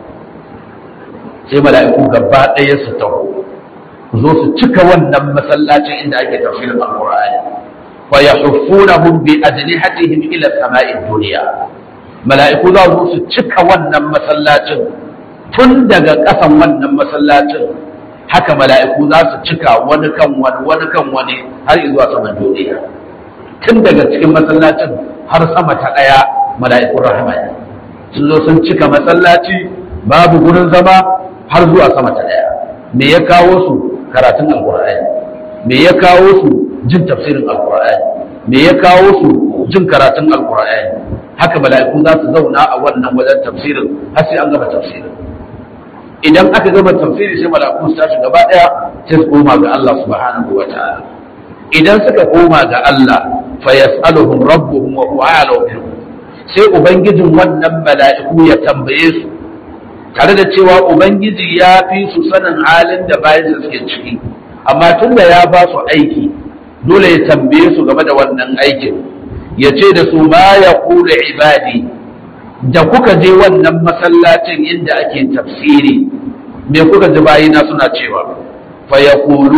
sai mala'iku gaba ɗaya su taho ku zo su cika wannan masallacin inda ake tafsirin alqur'ani wa yahuffunahum bi ajnihatihim ila sama'id dunya mala'iku za su cika wannan masallacin tun daga ƙasan wannan masallacin haka mala'iku za su cika wani kan wani wani kan wani har zuwa saman duniya tun daga cikin masallacin har sama ta ɗaya mala'ikun rahama ne sun zo sun cika masallaci babu gurin zama har zuwa sama ta ɗaya me ya kawo su karatun alƙur'ani me ya kawo su jin tafsirin alƙur'ani me ya kawo su jin karatun alƙur'ani haka mala'iku za su zauna a wannan wajen tafsirin har sai an gama tafsirin idan aka gama tafsiri sai mala'iku su tashi gaba daya sai su koma ga Allah subhanahu wa ta'ala idan suka koma ga Allah fa yas'aluhum rabbuhum wa huwa a'lamu bihim sai ubangijin wannan mala'iku ya tambaye su tare da cewa ubangiji ya fi su sanin halin da bayan suke ciki amma tunda ya ba su aiki dole ya tambaye su game da wannan aikin ya ce da su ma ya kula ibadi da kuka je wannan masallacin inda ake tafsiri me kuka ji bayina suna cewa fa ya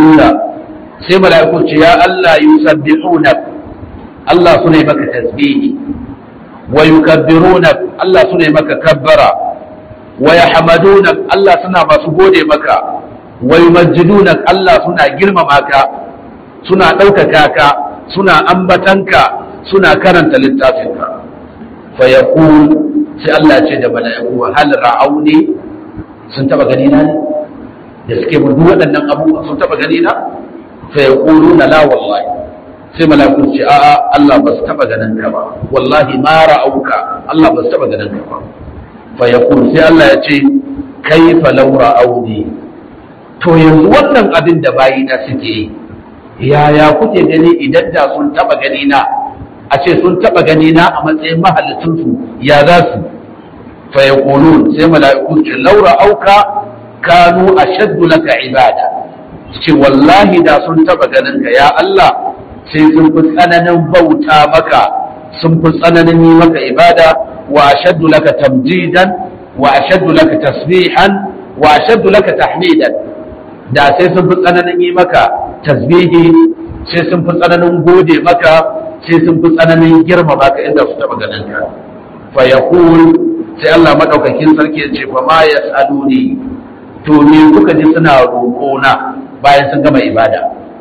sai mala'iku ce ya Allah yusabbihuna Allah sune maka tasbihi wa yukabbiruna Allah sune maka kabbara wa yahmaduna Allah suna masu gode maka wa yumajjiduna Allah suna girmama ka suna ɗaukaka ka suna ambatanka suna karanta littafinka fa yaqul sai Allah ce da mala'iku hal ra'auni sun taba gani na ne da suke mun duk waɗannan abubuwa sun taba gani na fa yaquluna la wallahi sai mala'iku ce a'a Allah ba su taba ganin ka ba wallahi ma ra'auka Allah ba su taba ganin ka ba fa yaqul sai Allah ya ce kaifa law ra'auni to yanzu wannan abin da bayina suke yi yaya kuke gani idan da sun taba gani na a ce sun taba gani na a matsayin mahalicinsu ya za su fa yaqulun sai mala'iku ce laura auka kanu ashaddu laka ibada ce wallahi da sun taba ganin ka ya Allah sai sun fi tsananin bauta maka sun fi tsananin yi maka ibada wa ashaddu laka tamjidan wa ashaddu laka tasbihan wa ashaddu laka tahmidan da sai sun fi tsananin yi maka tasbihi sai sun fi tsananin gode maka sai sun fi tsananin girmama ka inda su taba ganin ka fa yaqul sai Allah madaukakin sarki ya ce fa ma yasaluni to me kuka ji suna roƙo na bayan sun gama ibada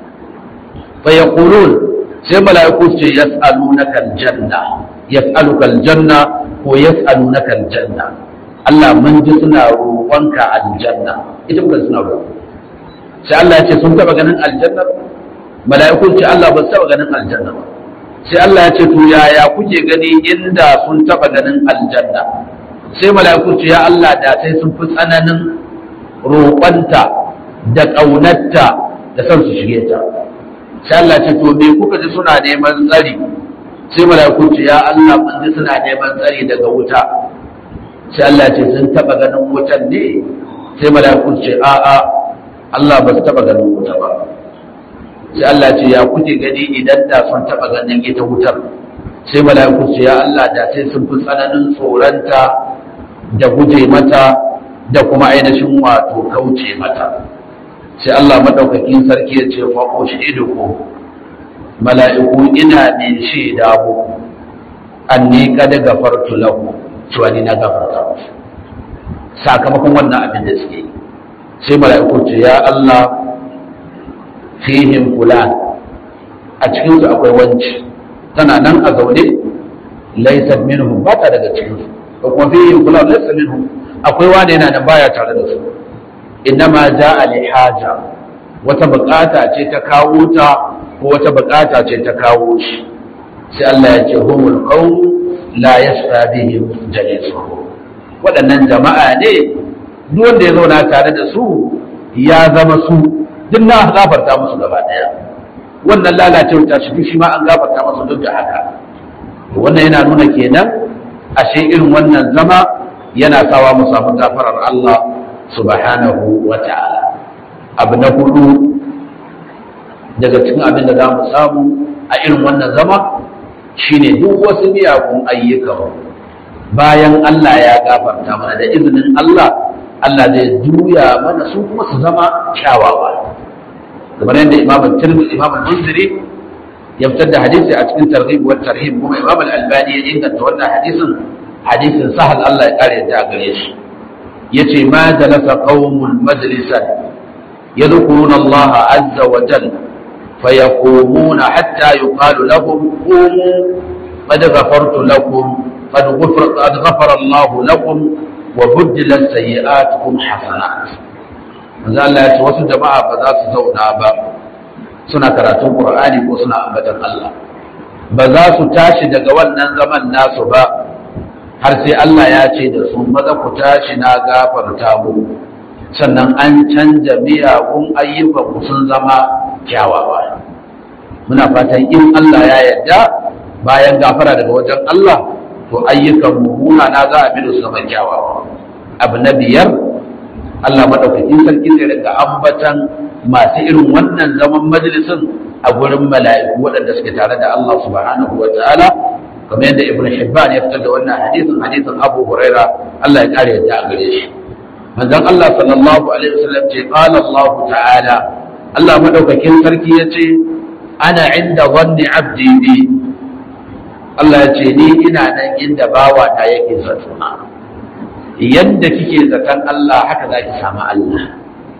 fa yaqulun sai mala'iku su ce yas'alunaka aljanna yas'aluka aljanna ko yas'alunaka aljanna Allah mun ji suna roƙonka aljanna ita kuka suna roƙo sai Allah ya ce sun taba ganin aljanna mala'iku ce Allah ba su taba ganin aljanna ba sai Allah ya ce to yaya kuke gani inda sun taba ganin aljanna sai mala'iku ce ya Allah da sai sun fi tsananin roƙonta da ƙaunarta da son su shige ta sai Allah ce to me kuka ji suna neman tsari sai mala'iku ce ya Allah mun ji suna neman tsari daga wuta sai Allah ce sun taba ganin wutan ne sai mala'iku ce a'a Allah ba su taba ganin wuta ba sai Allah ce ya kuke gani idan da sun taba ganin ita wutar sai mala'iku ce ya Allah da sai sun fi tsananin tsoranta da guje mata da kuma ainihin wato kauce mata sai Allah madaukakin sarki ya ce fa ko ku mala'iku ina ne shaida muku anni kad gafartu lahu cewa ni na gafarta musu sakamakon wannan abin da suke yi sai mala'iku ce ya Allah fihim fulan a cikin su akwai wanci tana nan a zaune laysa minhum ba ta daga cikin su ko kuma fihim fulan laysa minhum akwai wanda yana da baya tare da su innama ja'a li haja wata bukata ce ta kawo ta ko wata bukata ce ta kawo shi sai Allah ya ce humul qawm la yasfa bihim jalisuhum waɗannan jama'a ne duk wanda ya zauna tare da su ya zama su duk na gafarta musu gaba ɗaya wannan lalacewa ta shi shi ma an gafarta musu duk da haka wannan yana nuna kenan ashe irin wannan zama yana sawa mu samu gafarar Allah subhanahu wa ta'ala abu na hudu daga cikin abin da za mu samu a irin wannan zama shine duk wasu miyagun ayyukan bayan Allah ya gafarta mana da izinin Allah Allah zai juya mana su kuma su zama kyawawa kamar yadda Imam Tirmidhi Imam Munziri ya fitar da hadisi a cikin targhib wa tarhib kuma Imam Al-Albani ya inganta wannan hadisin hadisin sahal Allah ya kare da gare shi yace ma jalasa qaumun majlisan yadhkuruna Allah azza wa jalla فيقومون حتى يقال لهم قوموا قد غفرت لكم قد غفر, قد غفر الله لكم وبدلت سيئاتكم حسنات manzo Allah ya ce wasu jama'a ba za su zauna ba suna karatun Qur'ani ko suna ambatan Allah ba za su tashi daga wannan zaman nasu ba har sai Allah ya ce da su maza ku tashi na gafarta mu sannan an canja miyagun ayyukan ku sun zama kyawawa muna fatan in Allah ya yarda bayan gafara daga wajen Allah to ayyukan mummuna na za a bi da su zama kyawawa abu na biyar Allah madaukakin sarki zai daga ambatan masu irin wannan zaman majalisin a gurin mala'iku waɗanda suke tare da Allah subhanahu wa ta'ala kamar yadda Ibn Hibban ya fitar da wannan hadisin hadisin Abu Huraira Allah ya kare yadda a gare shi manzon Allah sallallahu alaihi wasallam ce qala Allah ta'ala Allah madaukakin sarki ya ce ana inda zanni abdi bi Allah ya ce ni ina nan inda bawa ta yake zatuna yadda kike zaton Allah haka zaki samu Allah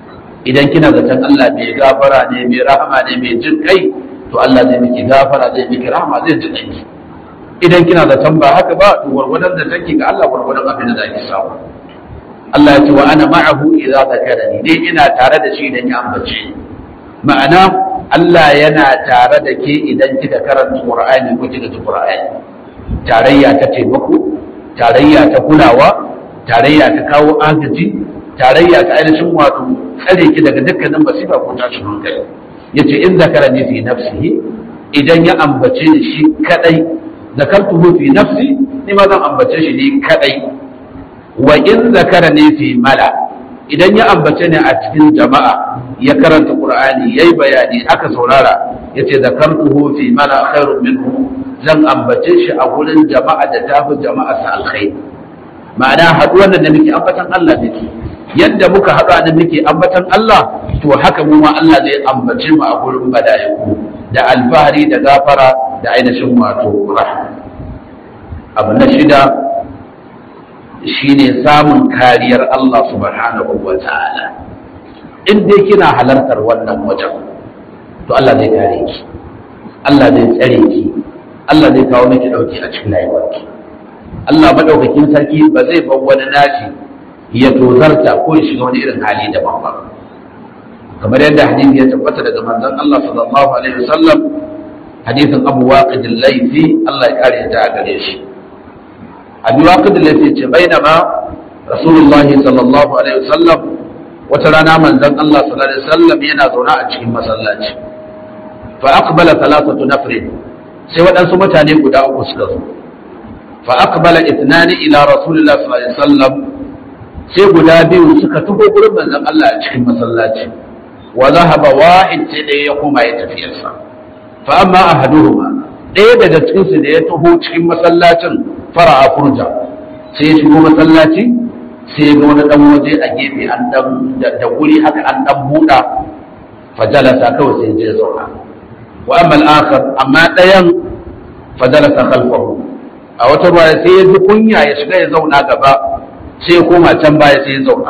idan kina zaton Allah mai gafara ne mai rahama ne mai jin kai to Allah zai miki gafara zai miki rahama zai ji kai idan kina zaton ba haka ba to gwargwadon da take ga Allah gwargwadon abin da zaki samu Allah ya ce wa ana ma'ahu idza zakarani dai ina tare da shi idan ya ambace ni ma'ana Allah yana tare da ke idan kika karanta Qur'ani ko kika ji Qur'ani tarayya ta taimako tarayya ta kulawa tarayya ta kawo agaji tarayya ta ainihin wato tsare ki daga dukkanin masifa ko tashin hankali yace in zakara ne fi nafsihi idan ya ambace ni shi kadai zakartuhu fi nafsi ni ma zan ambace shi ni kadai wa in zakara ne fi mala idan ya ambace ni a cikin jama'a ya karanta qur'ani yayi bayani aka saurara yace zakartuhu fi mala khairun minhu zan ambace shi a gurin jama'a da tafi jama'a sa alkhair ma'ana haduwar da muke ambatan Allah ne yadda muka haɗu da muke ambatan Allah to haka mu ma Allah zai ambace mu a gurin bada'iku da alfahari da gafara da ainihin wato rahma abu na shida shine samun kariyar Allah subhanahu wa ta'ala in dai kina halartar wannan wajen to Allah zai kare ki Allah zai tsare ki Allah zai kawo miki dauki a cikin rayuwarki Allah madaukakin sarki ba zai bar wani nashi ya tozarta ko ya shiga wani irin hali daban ba kamar yadda hadisi ya tabbata daga manzon Allah sallallahu alaihi wasallam hadisin Abu Waqid al-Laythi Allah ya kare ta gare shi Abu Waqid al-Laythi ce bainama Rasulullahi sallallahu alaihi wasallam wata rana manzon Allah sallallahu alaihi wasallam yana zaune a cikin masallaci fa aqbala thalathatu nafrin sai waɗansu mutane guda uku suka zo fa aqbala ithnani ila Rasulillahi sallallahu alaihi wasallam sai guda biyu suka taho gurin manzon Allah a cikin masallaci wa zahaba wahid sai ɗaya ya koma ya tafiyarsa fa amma ahaduhuma ɗaya daga cikin su da ya taho cikin masallacin fara'a furja sai ya shigo masallaci sai ga wani dan waje a gefe an dan da guri haka an dan buɗa fajalasa kawai sai je zauna wa amma al-akhar amma ɗayan fajalasa khalfahu a wata ruwa sai ya ji kunya ya shiga ya zauna gaba sai ya koma can baya sai ya zauna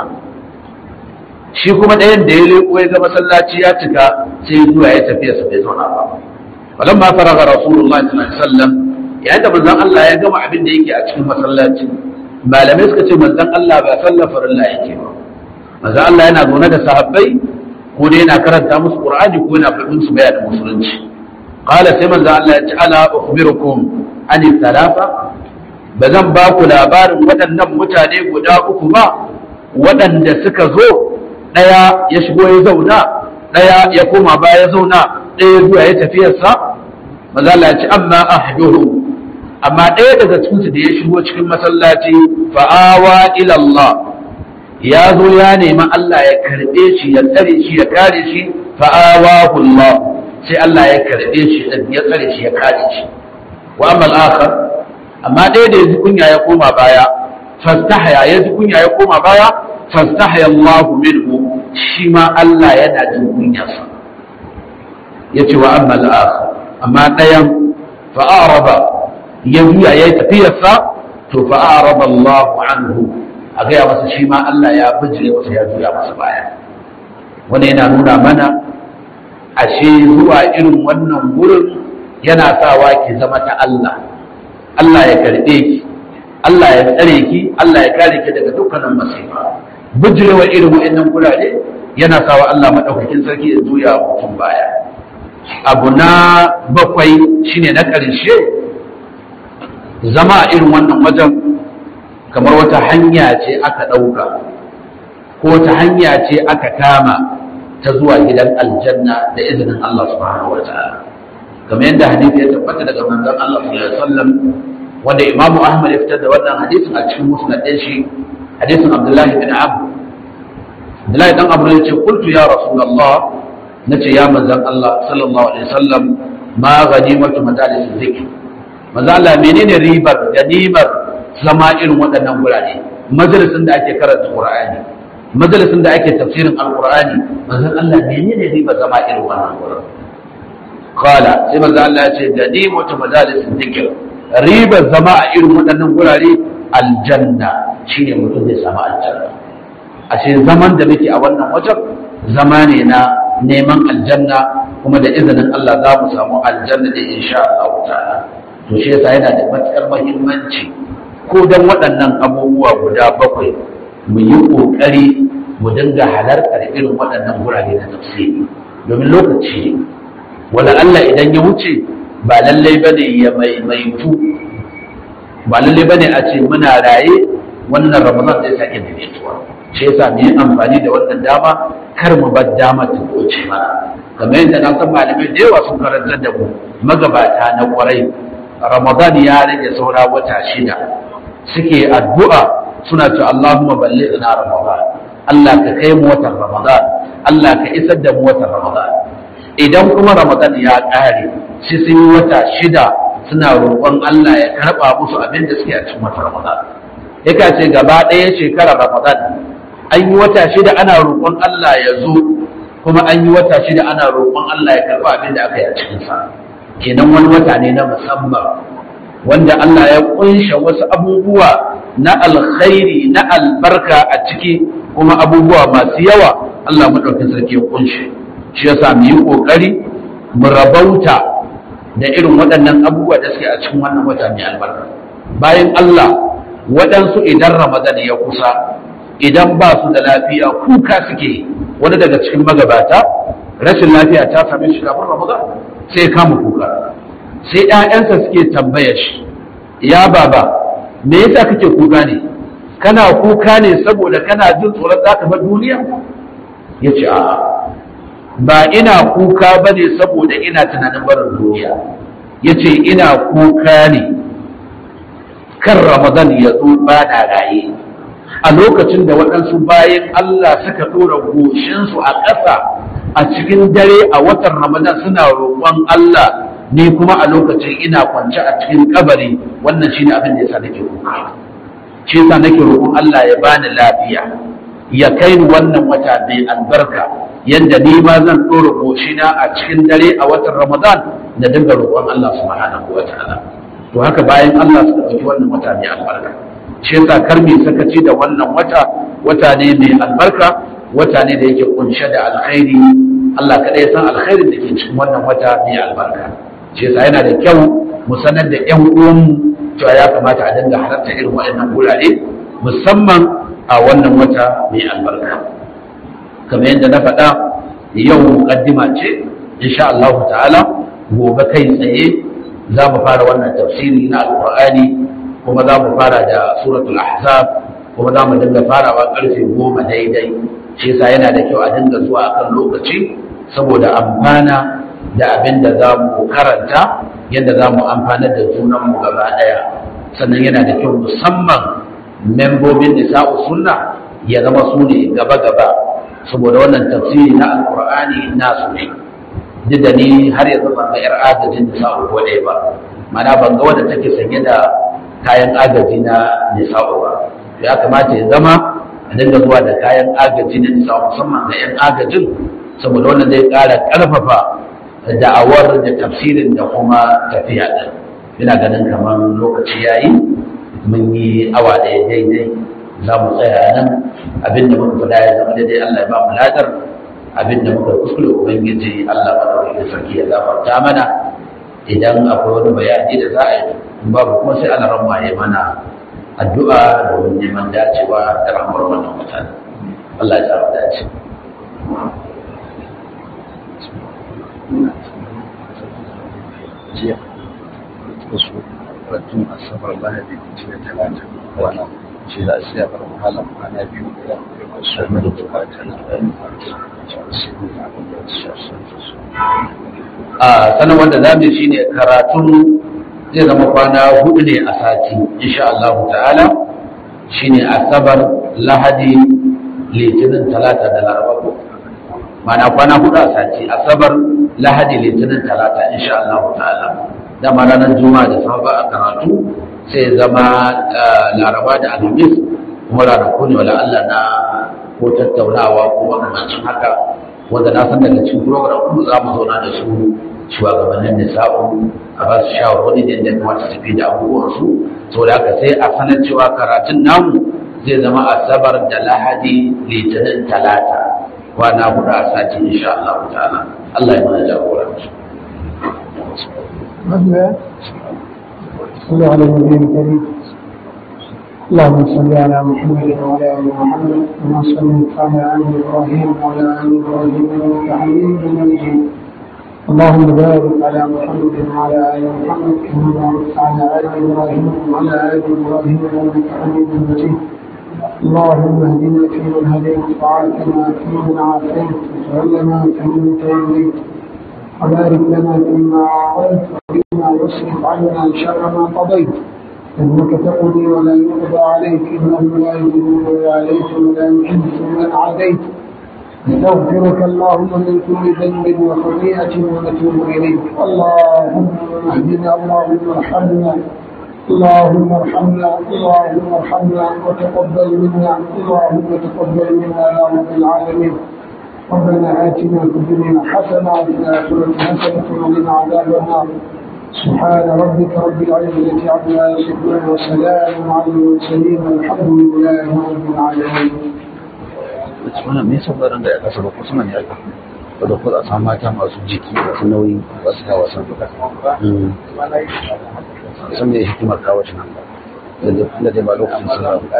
shi kuma ɗayan da ya leƙo ya ga masallaci ya cika sai ya zuwa ya tafiya sa bai zauna ba falan ma faraga rasulullah sallallahu alaihi wasallam yayin da manzon Allah ya gama abin da yake a cikin masallaci malamai suka ce manzon Allah ba sallar farilla yake ba manzon Allah yana zaune da sahabbai ko dai yana karanta musu qur'ani ko yana faɗin su bayanin musulunci qala sai manzon Allah ya ce ala ukhbirukum an thalatha ba zan ba ku labarin waɗannan mutane guda uku ba waɗanda suka zo ɗaya ya shigo ya zauna ɗaya ya koma baya ya zauna ɗaya zuwa ya tafiyarsa maza Allah ya ce amma ahduhu amma ɗaya daga cikinsu da ya shigo cikin masallaci fa'awa ila Allah ya zo ya nemi Allah ya karɓe shi ya tsare shi ya kare shi fa'awahu Allah sai Allah ya karɓe shi ya tsare shi ya kare shi wa amma al-akhar amma ɗaya da ya ji kunya ya koma baya fastahaya ya ji kunya ya koma baya fastahaya Allah minhu shi ma Allah yana jin kunyarsa yace wa amma al-akhar amma ɗayan fa'araba ya juya yayi tafiyarsa to fa'araba Allah anhu a gaya masa shi ma Allah ya bijire masa ya juya masa baya wanda yana nuna mana ashe zuwa irin wannan wurin yana sawa ki zama ta Allah Allah ya karɓe ki Allah ya tsare ki Allah ya kare ki daga dukkanin masifa bijirewa irin wa'annan gurare yana sawa Allah madaukakin sarki ya juya mutum baya abu na bakwai shine na ƙarshe zama a irin wannan wajen kamar wata hanya ce aka ɗauka ko wata hanya ce aka kama ta zuwa gidan aljanna da izinin Allah subhanahu wa ta'ala kamar yadda hadisi ya tabbata daga manzon Allah sallallahu alaihi wasallam wanda Imam Ahmad ya fitar da wannan hadisin a cikin musnad din shi hadisin Abdullah bin Abu Abdullah dan Abu ya ce qultu ya Rasulullah nace ya manzon Allah sallallahu alaihi wasallam ma ghanimatu madalis zikr manzo Allah menene ribar ganimar zama irin waɗannan gurare majalisin da ake karanta Qur'ani majalisin da ake tafsirin Al-Qur'ani manzo Allah menene ribar zama irin wannan gurare Kala sai manzo Allah ya ce ganimatu madalis zikr ribar zama a irin waɗannan gurare aljanna shine mutum zai samu aljanna ashe zaman da muke a wannan wajen zama ne na neman aljanna kuma da izinin Allah za mu samu aljanna da insha Allah ta'ala to shi yasa yana da matukar muhimmanci ko dan waɗannan abubuwa guda bakwai mu yi ƙoƙari mu dinga halartar irin waɗannan gurare na tafsiri domin lokaci wala Allah idan ya wuce ba lallai bane ya maimaitu ba lallai bane a ce muna raye wannan ramadan zai sake maimaituwa shi yasa mu yi amfani da wannan dama kar mu bar dama ta wuce mana kamar yadda na san malamai da yawa sun karantar da mu magabata na kwarai ramadan ya rage saura wata shida suke addu'a suna ce Allahumma ballighna ramadan Allah ka kai mu watan ramadan Allah ka isar da mu watan ramadan idan kuma ramadan ya ƙare shi sun yi wata shida suna roƙon Allah ya karɓa musu abin da suke a cikin watan ramadan yaka ce gaba ɗaya shekarar ramadan an yi wata shida ana roƙon Allah ya zo kuma an yi wata shida ana roƙon Allah ya karɓa abin da aka yi a cikinsa kenan wani wata ne na musamman wanda Allah ya kunsha wasu abubuwa na alkhairi na albarka a ciki kuma abubuwa masu yawa Allah maɗaukin sarki ya kunshe shi yasa mu yi ƙoƙari mu rabauta da irin waɗannan abubuwa da suke a cikin wannan wata mai albarka bayan Allah waɗansu idan Ramadan ya kusa idan ba su da lafiya kuka suke wani daga cikin magabata rashin lafiya ta same shi kafin Ramadan sai ya kama kuka sai ‘ya'yansa suke tambaya shi ya baba me yasa kake kuka ne kana kuka ne saboda kana jin tsoron za ka bar duniya ya ce a ba ina kuka ba ne saboda ina tunanin barin duniya ya ce ina kuka ne kan ramadan ya zo ba na raye a lokacin da waɗansu bayan Allah suka ɗora goshinsu a ƙasa a cikin dare a watan ramadan suna roƙon Allah ni kuma a lokacin ina kwance a cikin kabari wannan shine abin da yasa nake kuka shi yasa nake roƙon Allah ya bani lafiya ya kai ni wannan wata mai albarka yanda ni ma zan ɗora goshina a cikin dare a watan ramadan da dinga roƙon Allah subhanahu wa ta'ala to haka bayan Allah suka ɗauki wannan wata mai albarka shi yasa kar mu sakaci da wannan wata wata ne mai albarka wata ne da yake kunshe da alkhairi Allah kaɗai ya san alkhairin da ke cikin wannan wata mai albarka shi yasa yana da kyau mu sanar da ƴan uwanmu cewa ya kamata a dinga halarta irin waɗannan gurare musamman a wannan wata mai albarka kamar yadda na faɗa yau muqaddima ce insha Allah ta'ala gobe kai tsaye za mu fara wannan tafsiri na alqur'ani kuma za mu fara da suratul ahzab kuma za mu dinga farawa karfe goma daidai shi yasa yana da kyau a dinga zuwa akan lokaci saboda amfana da abin da za mu karanta yadda za mu amfanar da junanmu gaba ɗaya sannan yana da kyau musamman membobin nisa'u sunna ya zama su ne gaba-gaba saboda wannan tafsiri na alkur'ani nasu ne duk da ni har yanzu ban ga 'yar agajin nisa'u ko ɗaya ba mana ban ga wadda take sanye da kayan agaji na nisa'u ba ya kamata ya zama a dinga zuwa da kayan agaji na nisa'u musamman ga 'yan agajin saboda wannan zai ƙara ƙarfafa da'awar da tafsirin da kuma tafiya ɗin ina ganin kamar lokaci ya yi mun yi awa ɗaya daidai za mu tsaya nan abinda muka faɗa ya zama daidai Allah ya ba mu ladar abinda muka kuskure ubangiji Allah madaukakin sarki ya zafarta mana idan akwai wani bayani da za a yi in babu kuma sai ana ramma ya mana addu'a domin neman dacewa da rahmar wannan mutane Allah ya samu dace jiya wasu ratun asabar lahadi jiya talata wana ce da sai a bar wahala kwana biyu da wasu da bukata na a sanar wanda za mu shi ne karatun zai zama kwana hudu ne a sati insha Allah ta'ala shine asabar lahadi litinin talata da laraba ko mana kwana hudu a sati asabar lahadi litinin talata insha Allah ta'ala dama ranar juma'a da safa a karatu sai zama laraba da alhamis kuma ranaku ne wala Allah na ko tattaunawa ko makamancin haka wanda na san daga cikin program kuma za mu zauna da su shugabannin nisa'u a ba su shawarwari da yadda kuma ta tafi da abubuwan su saboda haka sai a sanar cewa karatun namu zai zama asabar da lahadi litinin talata kwana hudu a sati insha Allah ta'ala Allah ya mana jagoranci مثلا صلى على النبي الكريم اللهم صل على محمد وعلى ال محمد كما صليت على ال ابراهيم وعلى ال ابراهيم انك حميد مجيد اللهم بارك على محمد وعلى ال محمد كما باركت على ال ابراهيم وعلى ال ابراهيم انك حميد مجيد اللهم اهدنا فيمن هديت وعافنا فيمن عافيت وتولنا فيمن توليت وبارك لنا فيما اعطيت وقنا واصرف عنا شر ما قضيت انك تقضي ولا يقضى عليك انه لا يذل من عليك ولا يعز من عاديت نستغفرك اللهم من كل ذنب وخطيئه ونتوب اليك اللهم اهدنا اللهم ارحمنا اللهم ارحمنا اللهم ارحمنا وتقبل منا اللهم تقبل منا يا رب العالمين ربنا آتنا في الدنيا حسنة وفي الآخرة حسنة وقنا عذاب النار سبحان ربك رب العزة عما يصفون وسلام على المرسلين والحمد لله رب العالمين. wannan me yasa baran da ya kasa ba kusa ne aka da da kuɗa samu mata masu jiki masu nauyi ba su hawa san duka san me hikimar kawo shi nan da da ba lokacin sallah